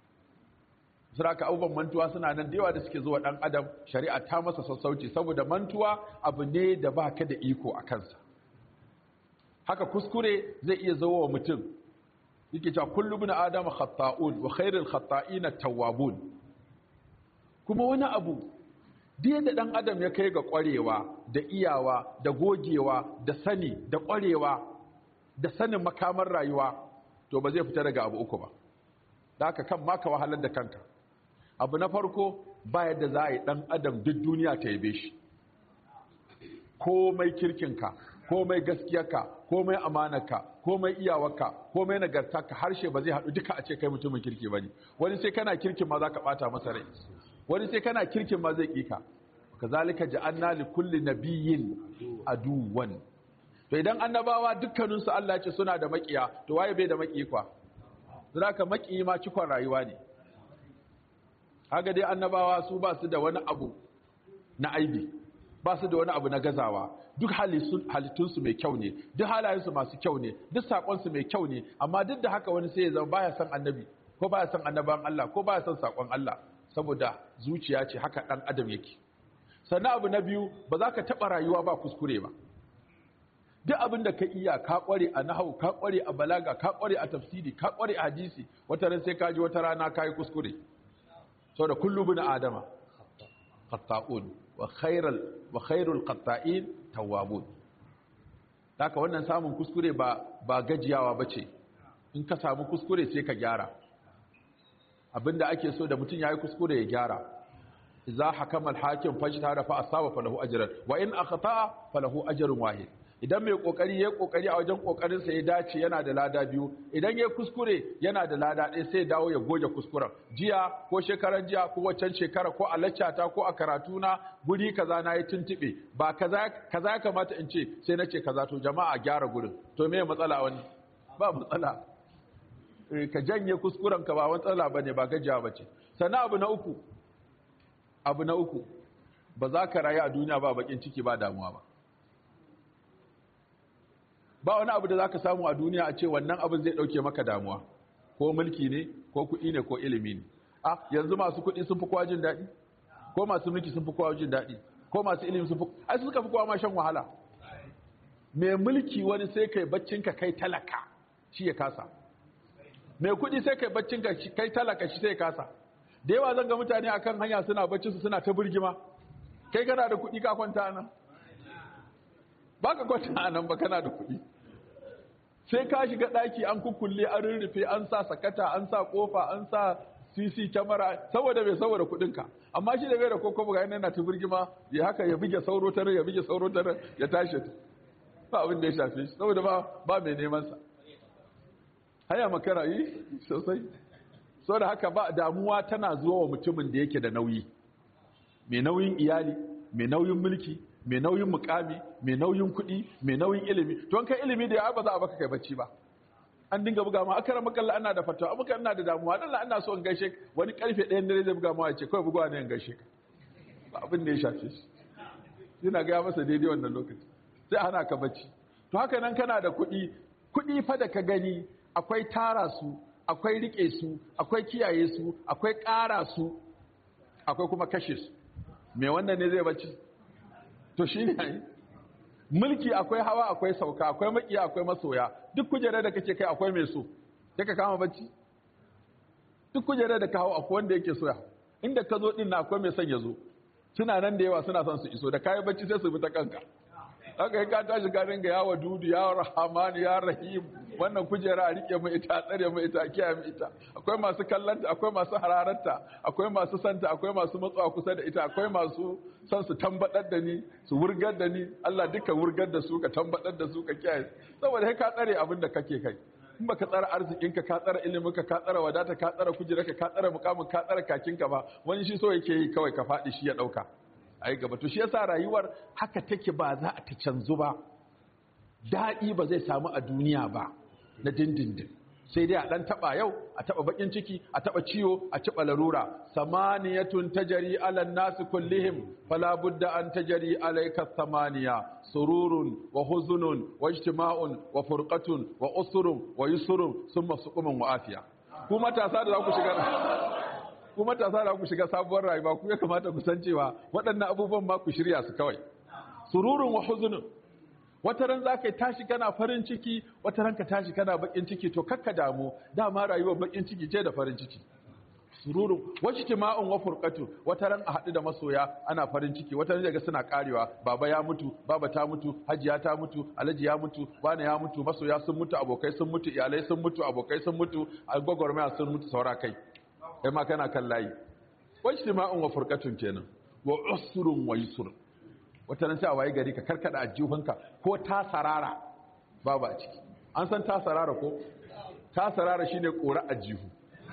Saraka abubuwan mantuwa suna nan da yawa da suke zuwa ɗan adam shari'a ta masa sassauci saboda mantuwa abu ne da ba ka da iko a kansa haka kuskure zai iya zo wa mutum yake cewa kullu bin adama khata'un wa khairul khata'ina tawwabun kuma wani abu duk da ɗan adam ya kai ga ƙwarewa da iyawa da gogewa da sani da ƙwarewa da sanin makamar rayuwa to ba zai fita daga abu uku ba da haka kan maka wahalar da kanka abu na farko ba yadda za a yi ɗan adam duk duniya ta yabe shi komai kirkinka komai gaskiyarka komai amanarka komai iyawarka komai nagartarka harshe ba zai haɗu duka a ce kai mutumin kirki ba ne wani sai kana kirkin ma za ka ɓata masa rai wani sai kana kirkin ma zai ƙika ka zalika ja'anna li kulli nabiyyin aduwan to idan annabawa dukkaninsu Allah ce suna da maƙiya to waye bai da maƙi kwa zaka maƙi ma cikon rayuwa ne haka dai annabawa su ba su da wani abu na aibi ba su da wani abu na gazawa duk halittunsu mai kyau ne duk halayensu masu kyau ne duk saƙonsu mai kyau ne amma duk da haka wani sai ya zama baya son annabi ko baya son annaban Allah ko baya son saƙon Allah saboda zuciya ce haka ɗan adam yake sannan abu na biyu ba za ka taɓa rayuwa ba kuskure ba duk abin da ka iya ka ƙware a nahau ka ƙware a balaga ka ƙware a tafsiri ka ƙware a hadisi wata ran sai ka ji wata rana ka yi kuskure saboda kullu bin adama qatta'un wa khairal wa khairul qatta'in tawwabun haka wannan samun kuskure ba ba gajiyawa bace in ka samu kuskure sai ka gyara abinda ake so da mutum yayi kuskure ya gyara idza hakama al-hakim fajtahada fa asaba falahu ajran wa in akhta'a falahu ajrun wahid idan mai kokari yayi kokari a wajen kokarin sa ya dace yana da lada biyu idan yayi kuskure yana da lada ɗaya sai dawo ya goge kuskuren jiya ko shekaran jiya ko waccan shekara ko a laccata ko a karatuna guri kaza na yi tuntube ba kaza kaza ya kamata in ce sai na ce kaza to jama'a gyara gurin to me matsala wani ba matsala ka janye kuskuren ka ba matsala bane ba gajiya bace sannan abu na uku abu na uku ba za ka rayu a duniya ba bakin ciki ba damuwa ba ba wani abu da za ka samu a duniya a ce wannan abin zai ɗauke maka damuwa ko mulki ne ko kuɗi ne ko ilimi ne a yanzu masu kuɗi sun fi kowa jin daɗi ko masu mulki sun fi kowa jin daɗi ko masu ilimi sun fi ai suka fi kowa ma shan wahala mai mulki wani sai kai baccin ka kai talaka shi ya kasa mai kuɗi sai kai baccin ka kai talaka shi sai ya kasa da yawa zan ga mutane akan hanya suna bacci su suna ta birgima kai kana da kuɗi ka kwanta nan ba ka kwanta nan ba kana da kuɗi sai ka shiga ɗaki an kukulle an rurrufe an sa sakata an sa kofa an sa cc kyamara saboda bai saboda kuɗinka amma shi da bai da koko ga yana ta birgima ya haka ya buge sauro tare ya buge sauro tare ya tashi ba abin da ya shafe shi saboda ba ba mai neman sa haya makara yi sosai so da haka ba damuwa tana zuwa wa mutumin da yake da nauyi mai nauyin iyali mai nauyin mulki mai nauyin mukami mai nauyin kuɗi mai nauyin ilimi to an kai ilimi da ya ba za a baka kai bacci ba an dinga buga ma akara makalla ana da fatawa abuka ina da damuwa dan ina so in gaishe wani karfe ɗayan dare zai buga ma ya ce kawai bugawa ne in gaishe ka ba abin da ya shafe shi yana ga masa daidai wannan lokaci sai hana ka bacci to haka nan kana da kuɗi kuɗi fa da ka gani akwai tara su akwai rike su akwai kiyaye su akwai ƙara su akwai kuma kashe su me wannan ne zai bacci to shi ne mulki akwai hawa akwai sauka akwai makiya akwai masoya duk kujerar da kake kai akwai mai so sai ka kama bacci duk kujerar da ka hau akwai wanda yake soya inda ka zo din na akwai mai son ya zo suna nan da yawa suna son su iso da kayi bacci sai su bi ta kanka haka yi ka tashi ka dinga yawa dudu ya rahamani ya rahim wannan kujera a rike mu ita tsare mu ita kiyaye mu ita akwai masu kallanta akwai masu hararanta akwai masu santa akwai masu matsawa kusa da ita akwai masu son su tambadar da ni su wurgar da ni Allah duka wurgar da su ka tambadar da su ka kiyaye saboda kai ka tsare abin da kake kai in baka tsara arzikinka ka tsara iliminka ka tsara wadata ka tsara kujerarka ka tsara mukamin ka tsara kakinka ba wani shi so yake yi kawai ka faɗi shi ya ɗauka ai gaba to shi yasa rayuwar haka take ba za a ta canzu ba daɗi ba zai samu a duniya ba na dindindin sai dai a ɗan taɓa yau a taɓa baƙin ciki a taɓa ciwo a taɓa larura samaniyatun tajari alan nasu kullihim fala budda an tajari alayka samaniya sururun wa huzunun wa ijtima'un wa furqatun wa usrun wa yusrun summa suqumun wa afiya ku matasa da za ku shiga ku matasa da ku shiga sabuwar rayuwa ku ya kamata ku san cewa waɗannan abubuwan ma ku shirya su kawai sururun wa huzunun wata ran za ka tashi kana farin ciki wata ran ka tashi kana bakin ciki to kakka damu dama rayuwar bakin ciki ce da farin ciki sururun wacce tima'un wa furqatu wata ran a haɗu da masoya ana farin ciki wata ran daga suna karewa baba ya mutu baba ta mutu hajiya ta mutu alhaji ya mutu wani ya mutu masoya sun mutu abokai sun mutu iyalai sun mutu abokai sun mutu gwagwarmaya sun mutu saura kai kai ma kana kan layi wacce tima'un wa furqatun kenan wa usrun wa yusrun wata nan sai a waye gari ka karkada ajihunka ko ta sarara babu a ciki an san ta sarara ko ta sarara shine kora ajihu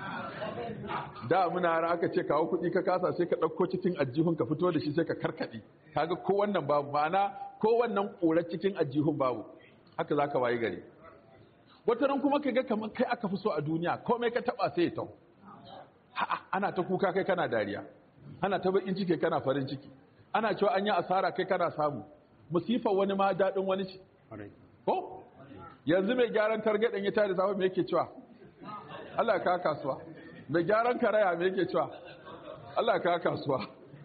da muna har aka ce kawo kuɗi ka kasa sai ka ɗauko cikin ajihun ka fito da shi sai ka karkaɗe kaga ko wannan babu ma'ana ko wannan ƙorar cikin ajihun babu haka zaka waye gari wata ran kuma ka ga kamar kai aka fi so a duniya komai ka taba sai ya tau ana ta kuka kai kana dariya ana ta bakin ciki kana farin ciki ana cewa an yi asara kai kana samu musifar wani ma daɗin wani ce ko yanzu mai gyaran targaɗin ya tare samu me yake cewa Allah ka kasuwa mai gyaran karaya me yake cewa Allah ka kasuwa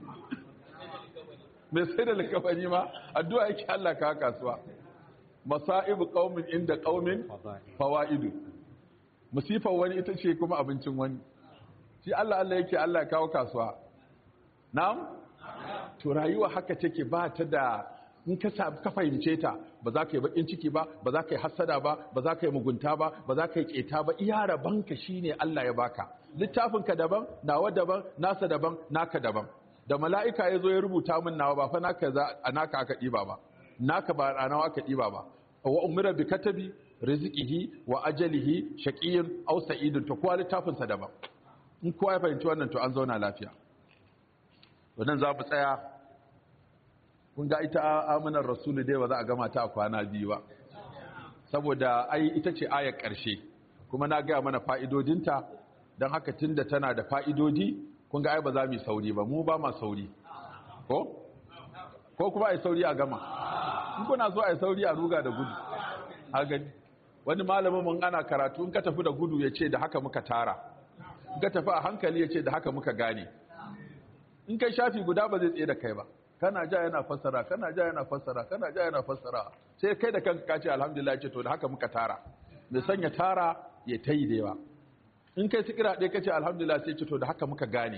mai sai da likafani ma addu'a yake Allah ka kasuwa masa'ibu qaumin inda qaumin fawaidu musifar wani ita ce kuma abincin wani shi Allah Allah yake Allah ya kawo kasuwa na'am to rayuwa haka take ba ta da in ka ka fahimce ta ba za ka yi bakin ciki ba ba za ka yi hassada ba ba za ka yi mugunta ba ba za ka yi keta ba iya rabanka shine Allah ya baka littafinka daban nawa daban nasa daban naka daban da mala'ika ya zo ya rubuta min nawa ba fa naka za a naka aka ɗiba ba naka ba a nawa aka ɗiba ba wa umira bi katabi rizqihi wa ajalihi shaqiyyun aw sa'idun to kowa littafinsa daban in kowa ya fahimci wannan to an zauna lafiya wannan za mu tsaya kun ga ita amanar rasulu dai ba za a gama ta a kwana biyu ba saboda ai ita ce ayar ƙarshe kuma na gaya mana fa'idodinta don haka tun da tana da fa'idodi kun ga ai ba za mu yi sauri ba mu ba ma sauri ko? ko kuma ai sauri a gama in kuna so ai sauri a ruga da gudu a gani wani malamin mun ana karatu in ka tafi da gudu ya ce da haka muka tara in ka tafi a hankali ya ce da haka muka gane in kai shafi guda ba zai tsaye da kai ba kana ja yana fassara kana ja yana fassara kana ja yana fassara sai kai da kanka ka ce alhamdulillah ce to da haka muka tara mai sanya tara ya tayi da yawa in kai sikira ɗaya kace alhamdulillah sai ce to da haka muka gane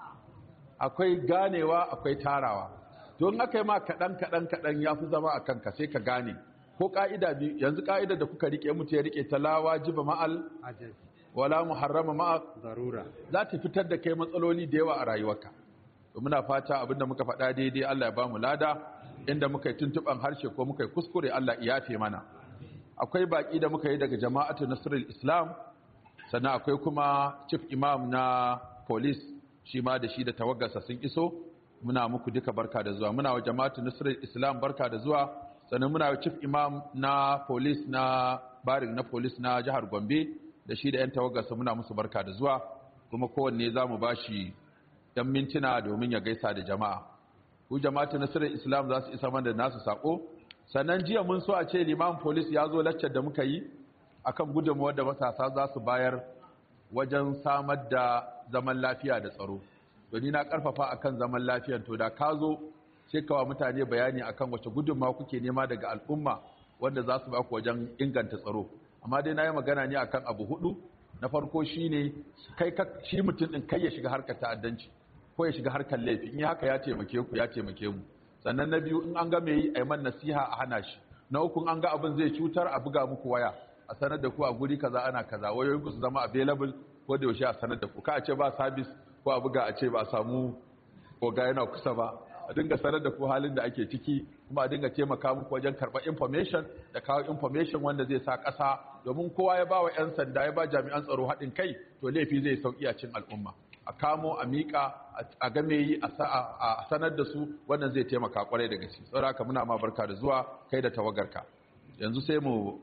akwai ganewa akwai tarawa to in aka yi ma kaɗan kaɗan kaɗan ya fi zama a kanka sai ka gane ko ƙa'ida biyu yanzu ƙa'ida da kuka rike mutu ya rike talawa jiba ma'al wala muharrama ma'a zarura za ta fitar da kai matsaloli da yawa a rayuwarka to muna fata abinda muka faɗa daidai Allah ya bamu lada inda muka yi tuntuban harshe ko muka yi kuskure Allah ya yafe mana akwai baki da muka yi daga jama'atu nasrul islam sannan akwai kuma chief imam na police shi ma da shi da tawaggarsa sun iso muna muku duka barka da zuwa muna wa jama'atu nasrul islam barka da zuwa sannan muna wa chief imam na police na barin na police na jihar Gombe da shi da yan tawaggarsa muna musu barka da zuwa kuma kowanne za mu bashi dan mintuna domin ya gaisa da jama'a ku jama'atu nasarar islam za su isa mana da nasu sako sannan jiya mun so a ce liman police ya zo laccar da muka yi akan gudunmawar da matasa za su bayar wajen samar da zaman lafiya da tsaro ni na karfafa akan zaman lafiya to da ka zo sai kawa mutane bayani akan wace gudunmawa kuke nema daga al'umma wanda za su ba ku wajen inganta tsaro amma dai na yi magana ne akan abu hudu na farko shine kai shi mutum din kai ya shiga harkar ta'addanci ko ya shiga harkar laifi in haka ya taimake ku ya taimake mu sannan na biyu in an ga me yi a man nasiha a hana shi na uku an ga abin zai cutar a buga muku waya a sanar da ku a guri kaza ana kaza wayoyin ku su zama available ko da yaushe a sanar da ku ka a ce ba service ko a buga a ce ba a samu koga yana kusa ba a dinga sanar da ku halin da ake ciki kuma a dinga taimaka muku wajen karɓar information da kawo information wanda zai sa ƙasa domin kowa ya ba wa 'yan sanda ya ba jami'an tsaro haɗin kai to laifi zai sauƙi a cin al'umma a kamo a miƙa a game yi a sanar da su wannan zai taimaka kwarai da gaske saboda muna ma barka da zuwa kai da tawagarka yanzu sai mu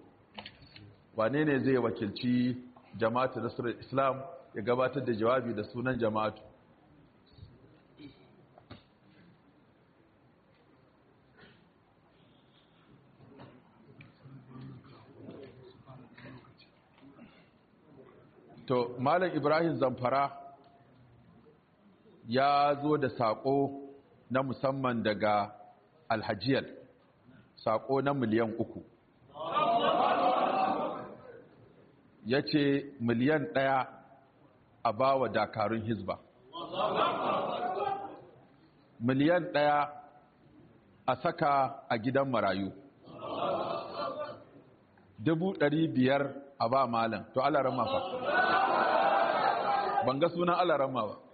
wane ne zai wakilci jama'atu nasarar islam ya gabatar da jawabi da sunan jama'atu to malam ibrahim zamfara ya zo da saƙo na musamman daga alhajiyar saƙo na miliyan uku ya ce miliyan ɗaya a ba wa dakarun hizba miliyan ɗaya a saka a gidan marayu dubu ɗari biyar a ba malam to alaran mafa ban ga sunan alaran ma ba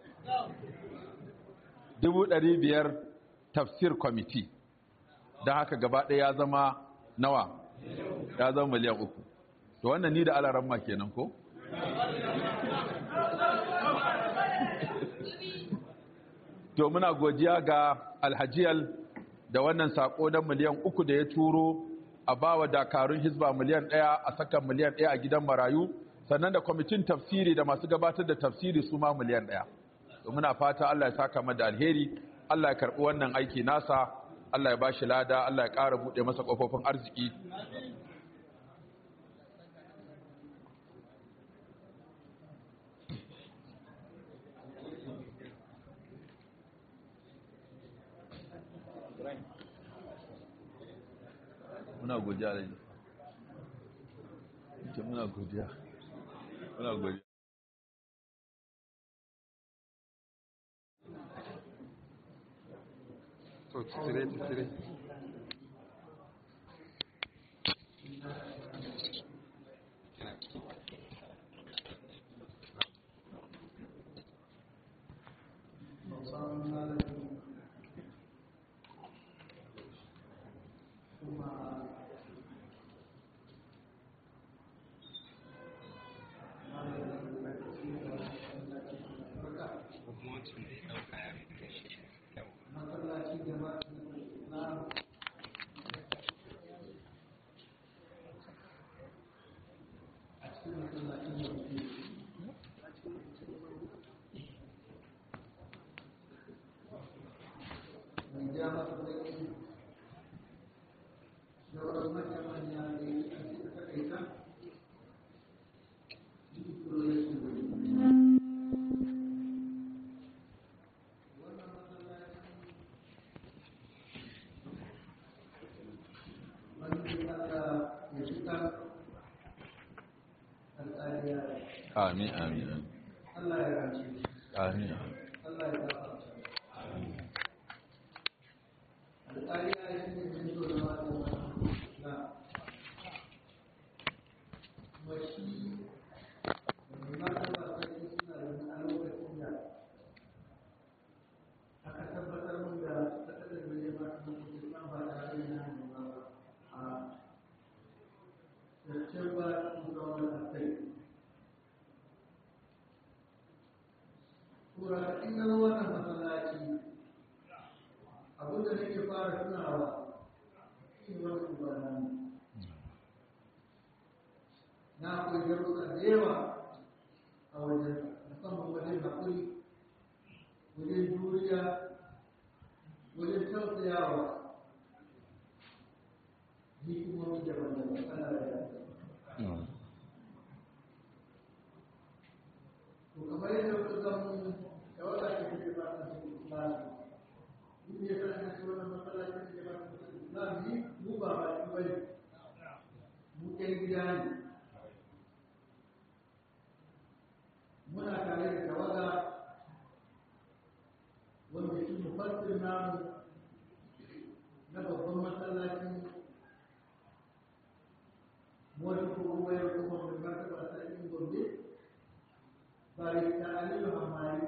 dubu ɗari biyar tafsir kwamiti don haka gaba ɗaya ya zama nawa ya zama miliyan uku to wannan ni da alaran ma kenan ko? to muna godiya ga alhajiyal da wannan sako na miliyan uku da ya turo a bawa dakarun hizba miliyan ɗaya a saka miliyan ɗaya a gidan marayu sannan da kwamitin tafsiri da masu gabatar da tafsiri su ma miliyan ɗaya to muna fata Allah ya saka mu da alheri Allah ya karɓi wannan aiki nasa Allah ya bashi lada Allah ya ƙara buɗe masa ƙofofin arziki muna godiya da ita muna godiya muna godiya to tsire tsire amin amin amin Allah ya rance amin Allah ya gafarta alƙali ya yi ne mai zo da mata na kuma shi mai mata ba sarki suna da a lokacin da aka tabbatar mun da tattalin da ya ba su mutum ba tare da yana da ba a September 2003 Kura in ga wannan masallaci abinda nake fara tunawa shi wani ubana na akwai darussa da yawa a wajen musamman wajen haƙuri wajen juriya wajen tausayawa hikimomi daban-daban ana da yadda to kamar yadda kuka samu da wata ke kuke ba ta cikin islami duk ya sa na ce wannan masallacin da ba ta cikin islami mu ba ba shi bane mu ɗan gida ne muna tare da tawaga wanda shi mufassir namu na babban masallacin wani kuma wayar kuma mai martaba sarkin gombe barista aliyu hamari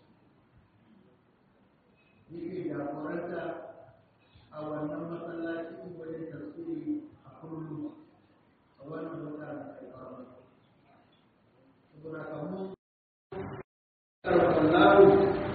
yake jagoranta a wannan masallacin wajen tafsiri a kullum a wannan wata da alfarma saboda kamun karfallahu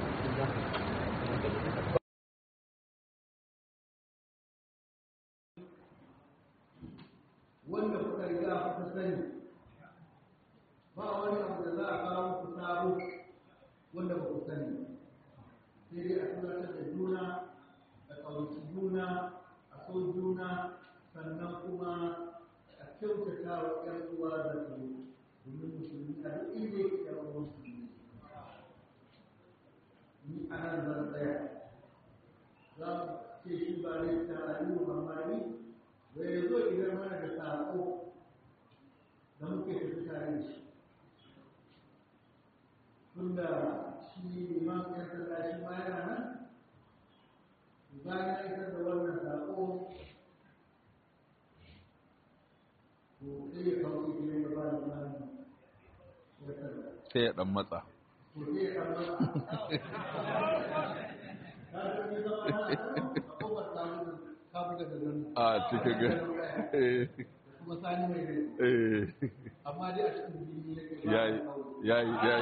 wanda kuka riga kuka sani ba wani abu da za a kawo ku sabo wanda ba ku sani sai dai a tunatar da juna a ƙaunaci juna a so juna sannan kuma a kyautata wa ƴan uwa da su domin musulmi a duk inda yake ƴan uwan musulmi ni a nan zan tsaya za mu ce shi ba ne ta aliyu mamani da ya zo idan mana da saƙo da muke tafi tare da shi tunda shi liman ya sanda shi ma yana nan bayan ya isar da wannan saƙo to sai ya kawo shi ne da ba liman ya sanda sai ya dan matsa to sai ya kama ta san ya zama na a kofar samun kabuga da nan a cikin ga eh kuma sani mai rai eh amma dai a cikin jini ne ke yayi yayi yayi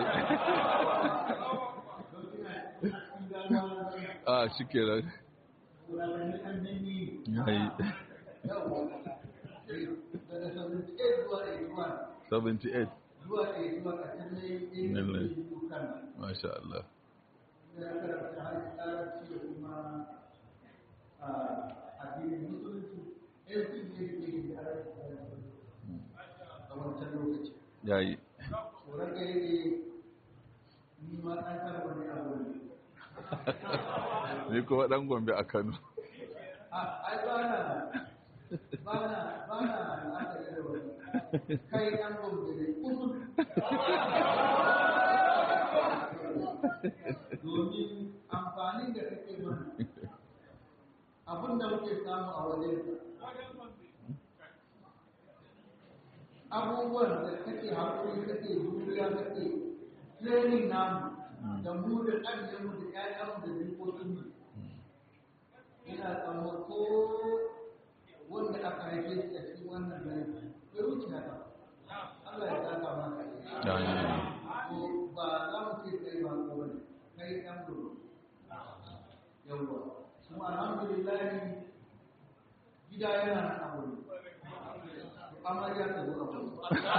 a shikenan yayi 78 zuwa ɗaya zuwa ƙarshen ne Lallai. yin kan masha Allah sai an karanta harshen da kuma addinin musulunci yanzu ne ke yi da a wancan lokaci yayi tsoron da yake ni ma ɗan kan wani abu ne ni kuma dan gombe a Kano ai ba na ba na ba na la'akari da wani kai ɗan gombe ne kusur domin amfanin da kake mana abin da muke samu a wajen abubuwan da kake haƙuri kake juriya kake training namu da mu da ɗanyenmu da ƴaƴanmu da jikokinmu ina tsamma ko wanda aka haife shi a cikin wannan gari bai wuce haka Allah ya saka maka ko ba za mu ce kai ba ko bane kai ɗan gudu yawwa kuma alhamdulillah gida yana nan abu amarya ta zo abu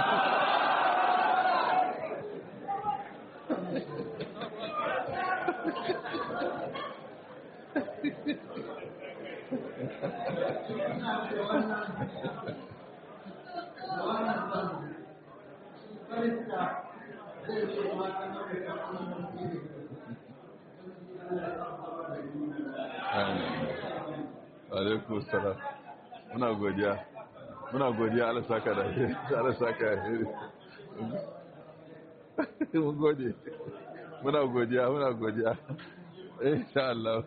alaikum salam muna godiya muna godiya Allah saka da Allah saka mun gode muna godiya muna godiya insha Allah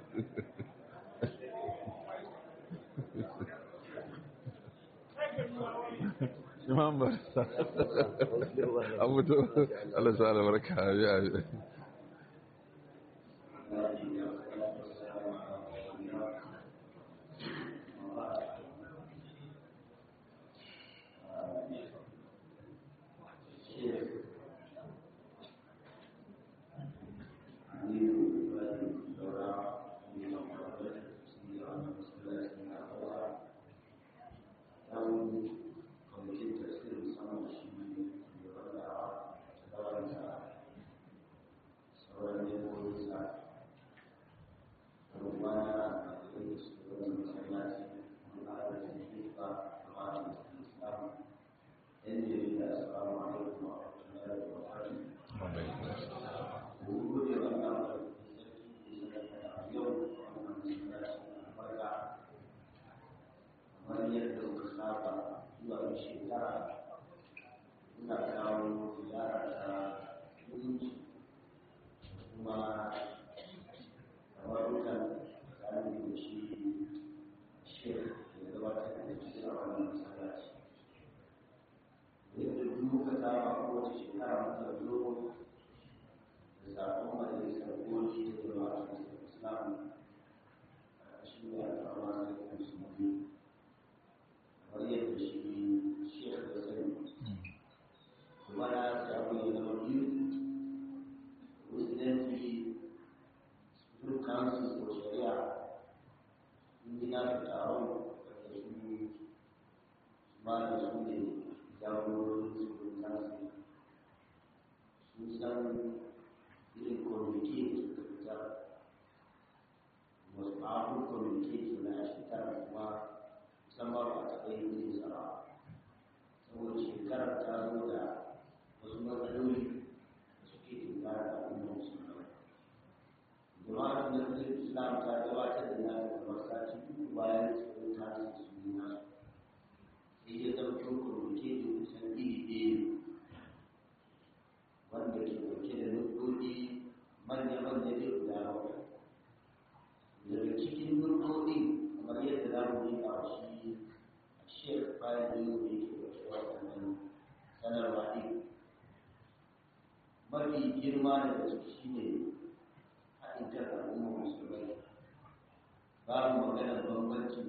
imam barsa abu to Allah sa albarka ya mafi girma daga ciki shi ne haɗin kan al'ummar musulmai babu maganar bambancin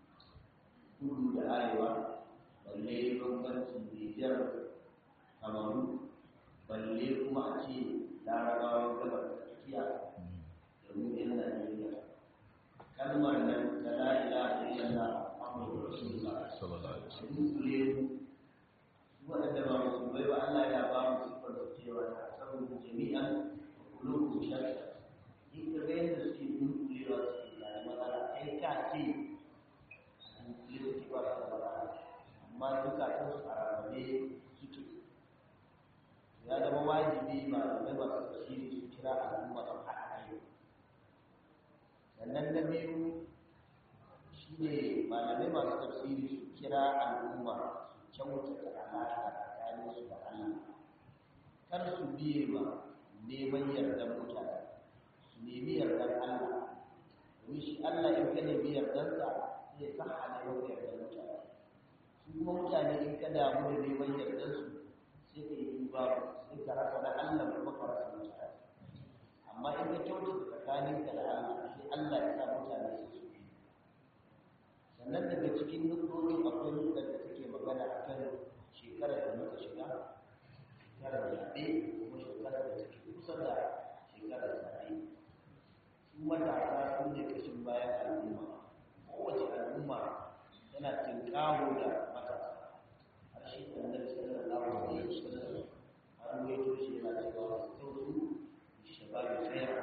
kudu da arewa balle bambancin nijar kamaru balle kuma a ce larabawan gabar tsakiya da mu yan najeriya kalmar nan ta la'ila da yana amurka rasulullah sallallahu alaihi wasallam dunkule waɗanda ba musulmai ba Allah ya ba mu siffar da cewa ta sabu jami'an kulubu shakka in ka ga yadda suke dunkulewa suke da matsala kai ka ce a dunkule suke ba su da matsala amma zukatan su a rarrabe suke ya zama wajibi malamai masu tafsiri su kira al'umma su haɗa kai sannan na biyu shi ne malamai masu tafsiri su kira al'umma su kyautata alaƙa tsakanin su da Allah kar su biye ma neman yardar mutane su nemi yardar Allah domin shi Allah in ka nemi yardarsa zai sa hana maka yardar mutane su kuma mutane in ka damu da neman yardarsu sai ka yi duba sai ka rasa da Allah kuma ka rasa mutane amma in ka kyautata tsakaninka da Allah sai Allah ya sa mutane su su bi sannan daga cikin nukokin akwai nukar da take magana a kan shekarar da muka shiga shekarar zaɓe kuma shekarar da take kusa da shekarar zaɓe su matasa su ne kashin bayan al'umma kowace al'umma tana tinkawo da matasa har shi annabi sallallahu alaihi wasallam har ruwaito shi yana cewa sautu shababi khaira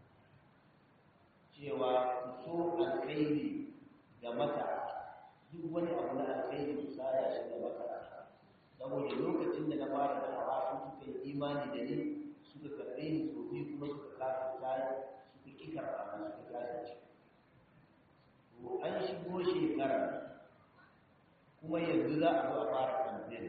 cewa ku so alkhairi ga matasa duk wani abu na alkhairi ku tsaya shi ga matasa saboda lokacin da na fara da hawa sun suka yi imani da ni suka karɓe ni so biyu kuma suka kasa tayi suka ƙi karɓa na suka kasa ci to an shigo shekara kuma yanzu za a zo a fara kamfen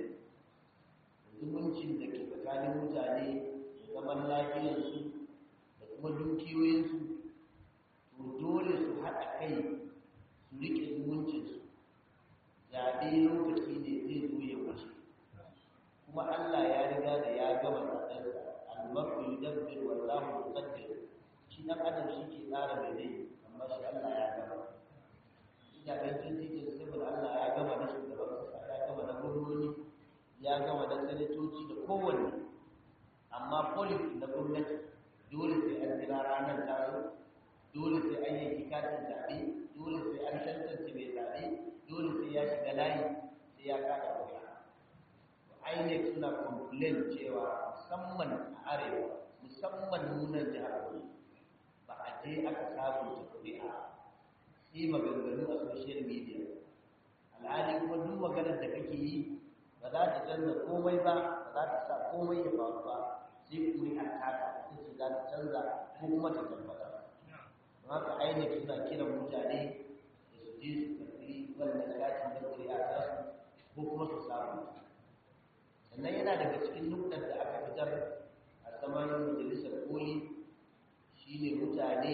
zumuncin da ke tsakanin mutane da zaman lafiyarsu da kuma dukiyoyinsu to dole su haɗa kai su riƙe zumuncinsu zaɓe lokaci ne zai zo ya wuce kuma Allah ya riga da ya gama zaɓensa almarku yudabbir wallahu yuqaddir shi dan adam shi ke tsara mai dai amma shi Allah ya gama ina ga cikin sirrin Allah ya gama na shugaban kasa ya gama na gwamnoni ya gama na sanatoci da kowanne amma policy na gwamnati dole sai an jira ranar tazo dole sai an yanki katin zaɓe dole sai an tantance mai zaɓe dole sai ya shiga layi sai ya kada wuya INEC suna complain cewa musamman a arewa musamman nunan jihar Bauchi ba a je aka sabunta kuri'a sai maganganu a social media alhali kuma duk maganar da kake yi ba za ta canza komai ba ba za ta sa komai ya faru ba sai kuri'a taka ita ce za ta canza ko kuma ta tabbatar don haka INEC suna kiran mutane da su je su karɓi wannan katin da kuri'a ta su ko kuma su samu sannan yana daga cikin nukɗar da aka fitar a saman majalisar koli shine mutane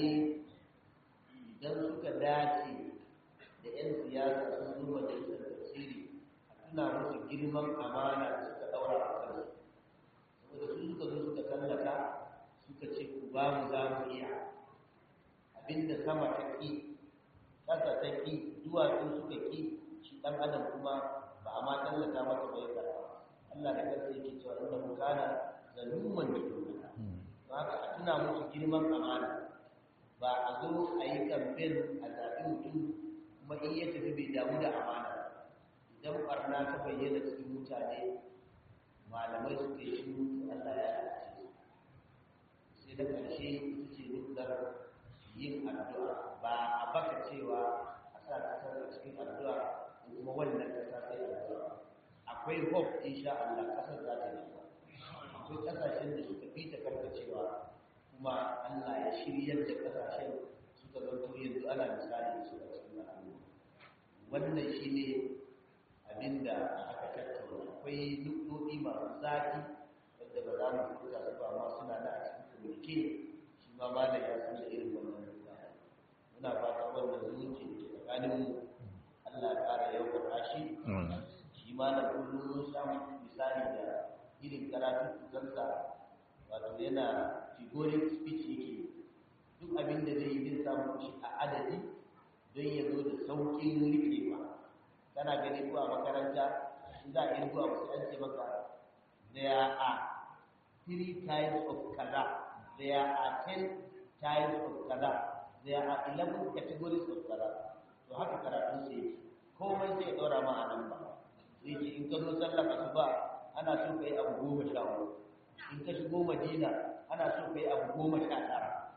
idan suka dace da 'yan siyasa sun zo majalisar tafsiri a tuna musu girman amana da suka ɗaura a kansu saboda su suka zo suka tallata suka ce ku ba mu za mu iya abinda sama ta ƙi ƙasa ta ƙi duwatsu suka ƙi shi ɗan adam kuma ba a ma tallata masa bai karɓa Allah da kansa yake cewa inda mu kana zaluman da dole ba ka a tuna musu girman amana ba a zo a yi kamfen a zaɓi mutum kuma in ya tafi bai damu da amana idan barna ta bayyana cikin mutane malamai suka yi shiru to Allah ya lalace sai da ƙarshe ita ce nukar yin addu'a ba a baka cewa a sa kasar a cikin addu'a ko kuma wannan kasa sai addu'a akwai hope insha Allah kasar za ta yi akwai kasashen da suka fi ta karkacewa kuma Allah ya shiryar da kasashen suka zanto yanzu ana misali da su a cikin al'umma wannan shine abinda aka tattauna akwai nukɗoɗi masu zafi wadda ba za mu furta su ba ma suna da a cikin communique shi ma ba da ya san da irin wannan nukɗa muna fata wannan zumunci da ke tsakanin mu Allah ya ƙara yaukaka shi shi ma na kullum mun samu misali da irin karatun tukansa wato yana figuric speech yake duk abin da zai yi zai samu shi a adadi don ya zo da sauƙin riƙewa kana gani ko a makaranta in za a yi zuwa wasu an ce maka there are three types of kaza there are ten types of kaza there are eleven categories of kaza to haka karatun sai yake komai sai ya ɗora ma a nan ba sai ce in ka zo sallar asuba ana so ka yi abu goma sha hudu in ka shigo madina ana so ka yi abu goma sha tara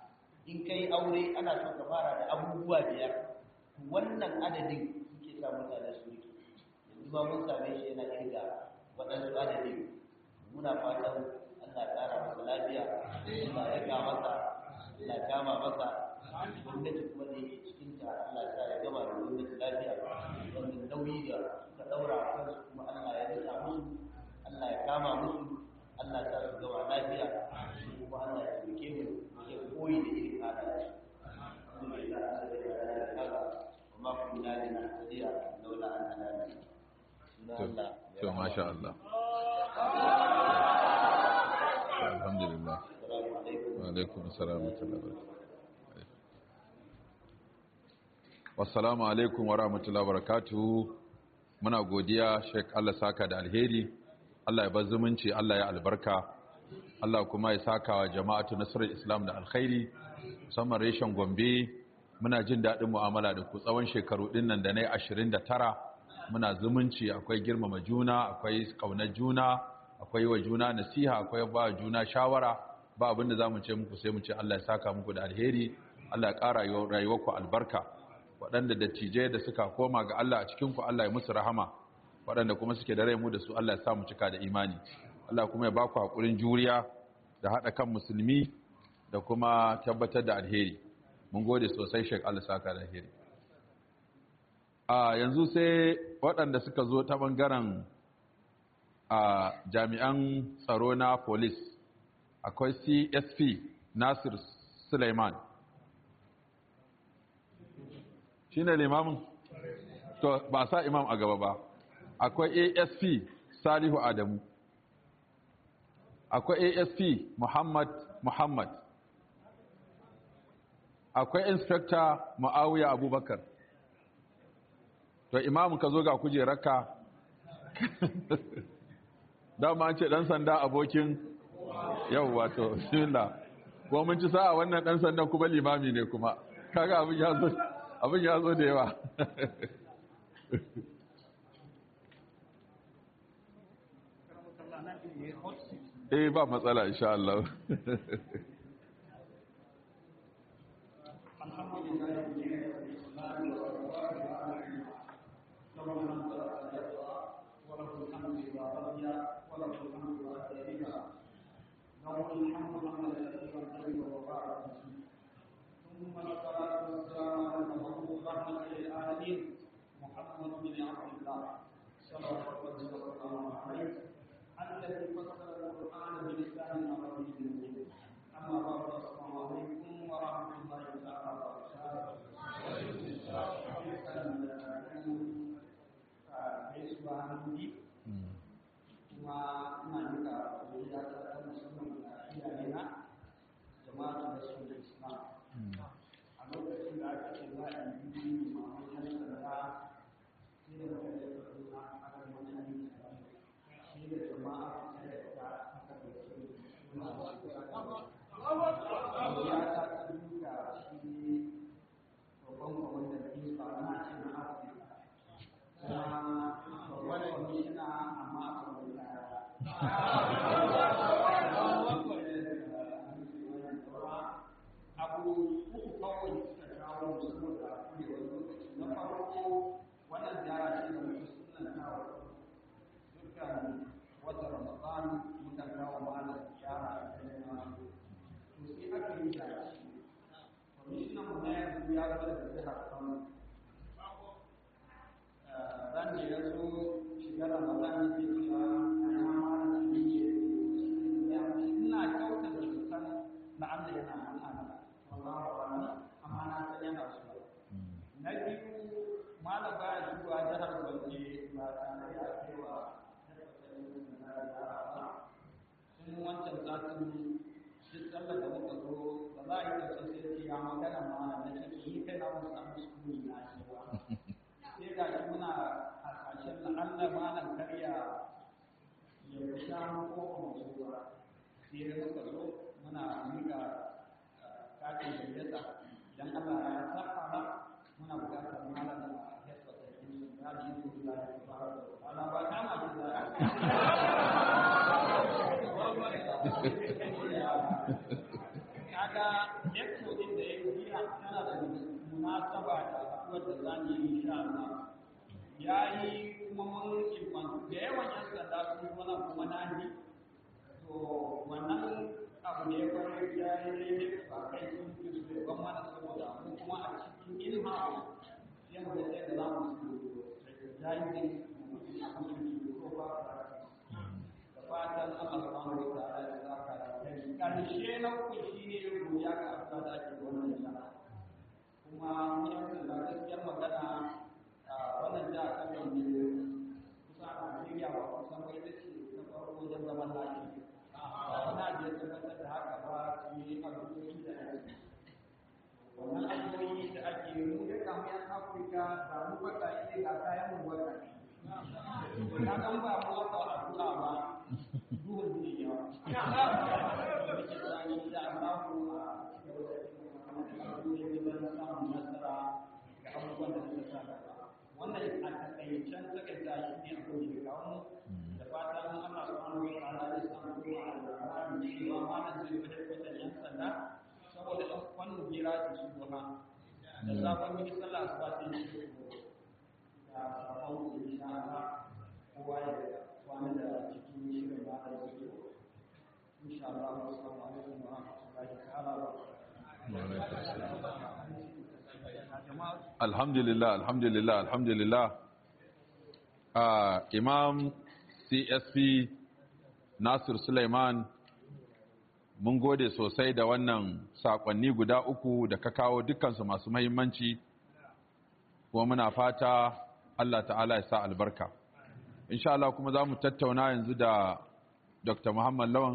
in kai aure ana so ka fara da abubuwa biyar wannan adadin suke sa mutane su rike yanzu ba mun same shi yana kirga waɗansu adadin muna fatan Allah ya ƙara masa lafiya Allah ya ga masa Allah ya kama masa gwamnati kuma da yake cikin ta Allah ya sa ya gama da gwamnati lafiya wannan nauyi da suka daura a kansu kuma Allah ya rika musu Allah ya kama musu Allah ya sa su gama lafiya kuma Allah ya taimake mu ya koyi da irin halaye alhamdulillah Allah ya yarda وما كنا لنهتدي لولا أن هدانا to masha Allah alhamdulillah wa alaikum assalam wa rahmatullahi wassalamu alaikum wa rahmatullahi wa barakatuh muna godiya Sheikh Allah saka da alheri Allah ya bar zumunci Allah ya albarka Allah kuma ya saka wa jama'atu nasarar Islam da alkhairi musamman reshen Gombe muna jin daɗin mu'amala da ku tsawon shekaru ɗin nan da na yi ashirin da tara muna zumunci akwai girmama juna akwai ƙaunar juna akwai wa juna nasiha akwai ba juna shawara ba abin da za mu ce muku sai mu ce Allah ya saka muku da alheri Allah ya ƙara rayuwarku albarka waɗanda dattijai da suka koma ga Allah a cikinku Allah ya musu rahama waɗanda kuma suke da rai mu da su Allah ya sa mu cika da imani Allah kuma ya ba ku haƙurin juriya da haɗa kan musulmi da kuma tabbatar da alheri mun gode sosai shek Allah saka da hiri a yanzu sai waɗanda suka zo ta ɓangaren a jami'an tsaro na police akwai csp nasir suleiman shi ne limamin to ba sa imam a gaba ba akwai asp salihu adamu akwai asp muhammad muhammad akwai inspector ma'awiya abubakar to imamu ka zo ga kujerarka dama an ce dan sanda abokin yau wato bismillah kuma mun ci sa'a wannan dan sandan kuma limami ne kuma kaga abin ya zo abin ya zo da yawa eh ba matsala insha Allah kaga lecture din da zan yi insha Allah ya yi kuma mun ilmantu da yawan yan sanda sun zo nan kuma na ni to wannan abu ne kwarai ya yi daidai ba kai sun fi su ban mana saboda mu kuma a cikin ilha sai mu ga sai da za mu su jahilin mutum a musulunci ko ba da fatan Allah subhanahu wa ta'ala ya saka da kai karshe na uku shine ruya ga Allah da ake wannan sana kuma mun yi da gaskiyar magana a wannan da kan da ne kusa a Najeriya ba kusan bai da ce ta farko wajen zaman lafiya ba na da ya tabbatar da haka ba su yi abubuwan da ake wannan abubuwan da ake mu da kamar yan Afirka da mu baka ne ga kayan mu baka na kan ba mu wata addu'a ba duhun duniya da Allah ku a cikin samun nasara ga abubuwan da suka sa gaba wannan a takaicen takaita shi ne abin da kawo da fatan Allah subhanahu wa ta'ala ya samu kuma alƙur'ani cewa malam zai fada kwatan yan sanda saboda ɗan wannan gira su su goma da sabon yi sallah su ba su yi shi da sabon insha Allah kowa ya kwana da cikin shirin ba da su insha Allah assalamu alaikum wa rahmatullahi ta'ala wa alhamdulillah alhamdulillah alhamdulillah uh, imam csp nasir suleiman mun gode sosai da wannan sakonni guda uku da ka kawo dukkansu masu mahimmanci kuma muna fata allah ta'ala ya sa albarka insha Allah kuma za mu tattauna yanzu da dr muhammad lawan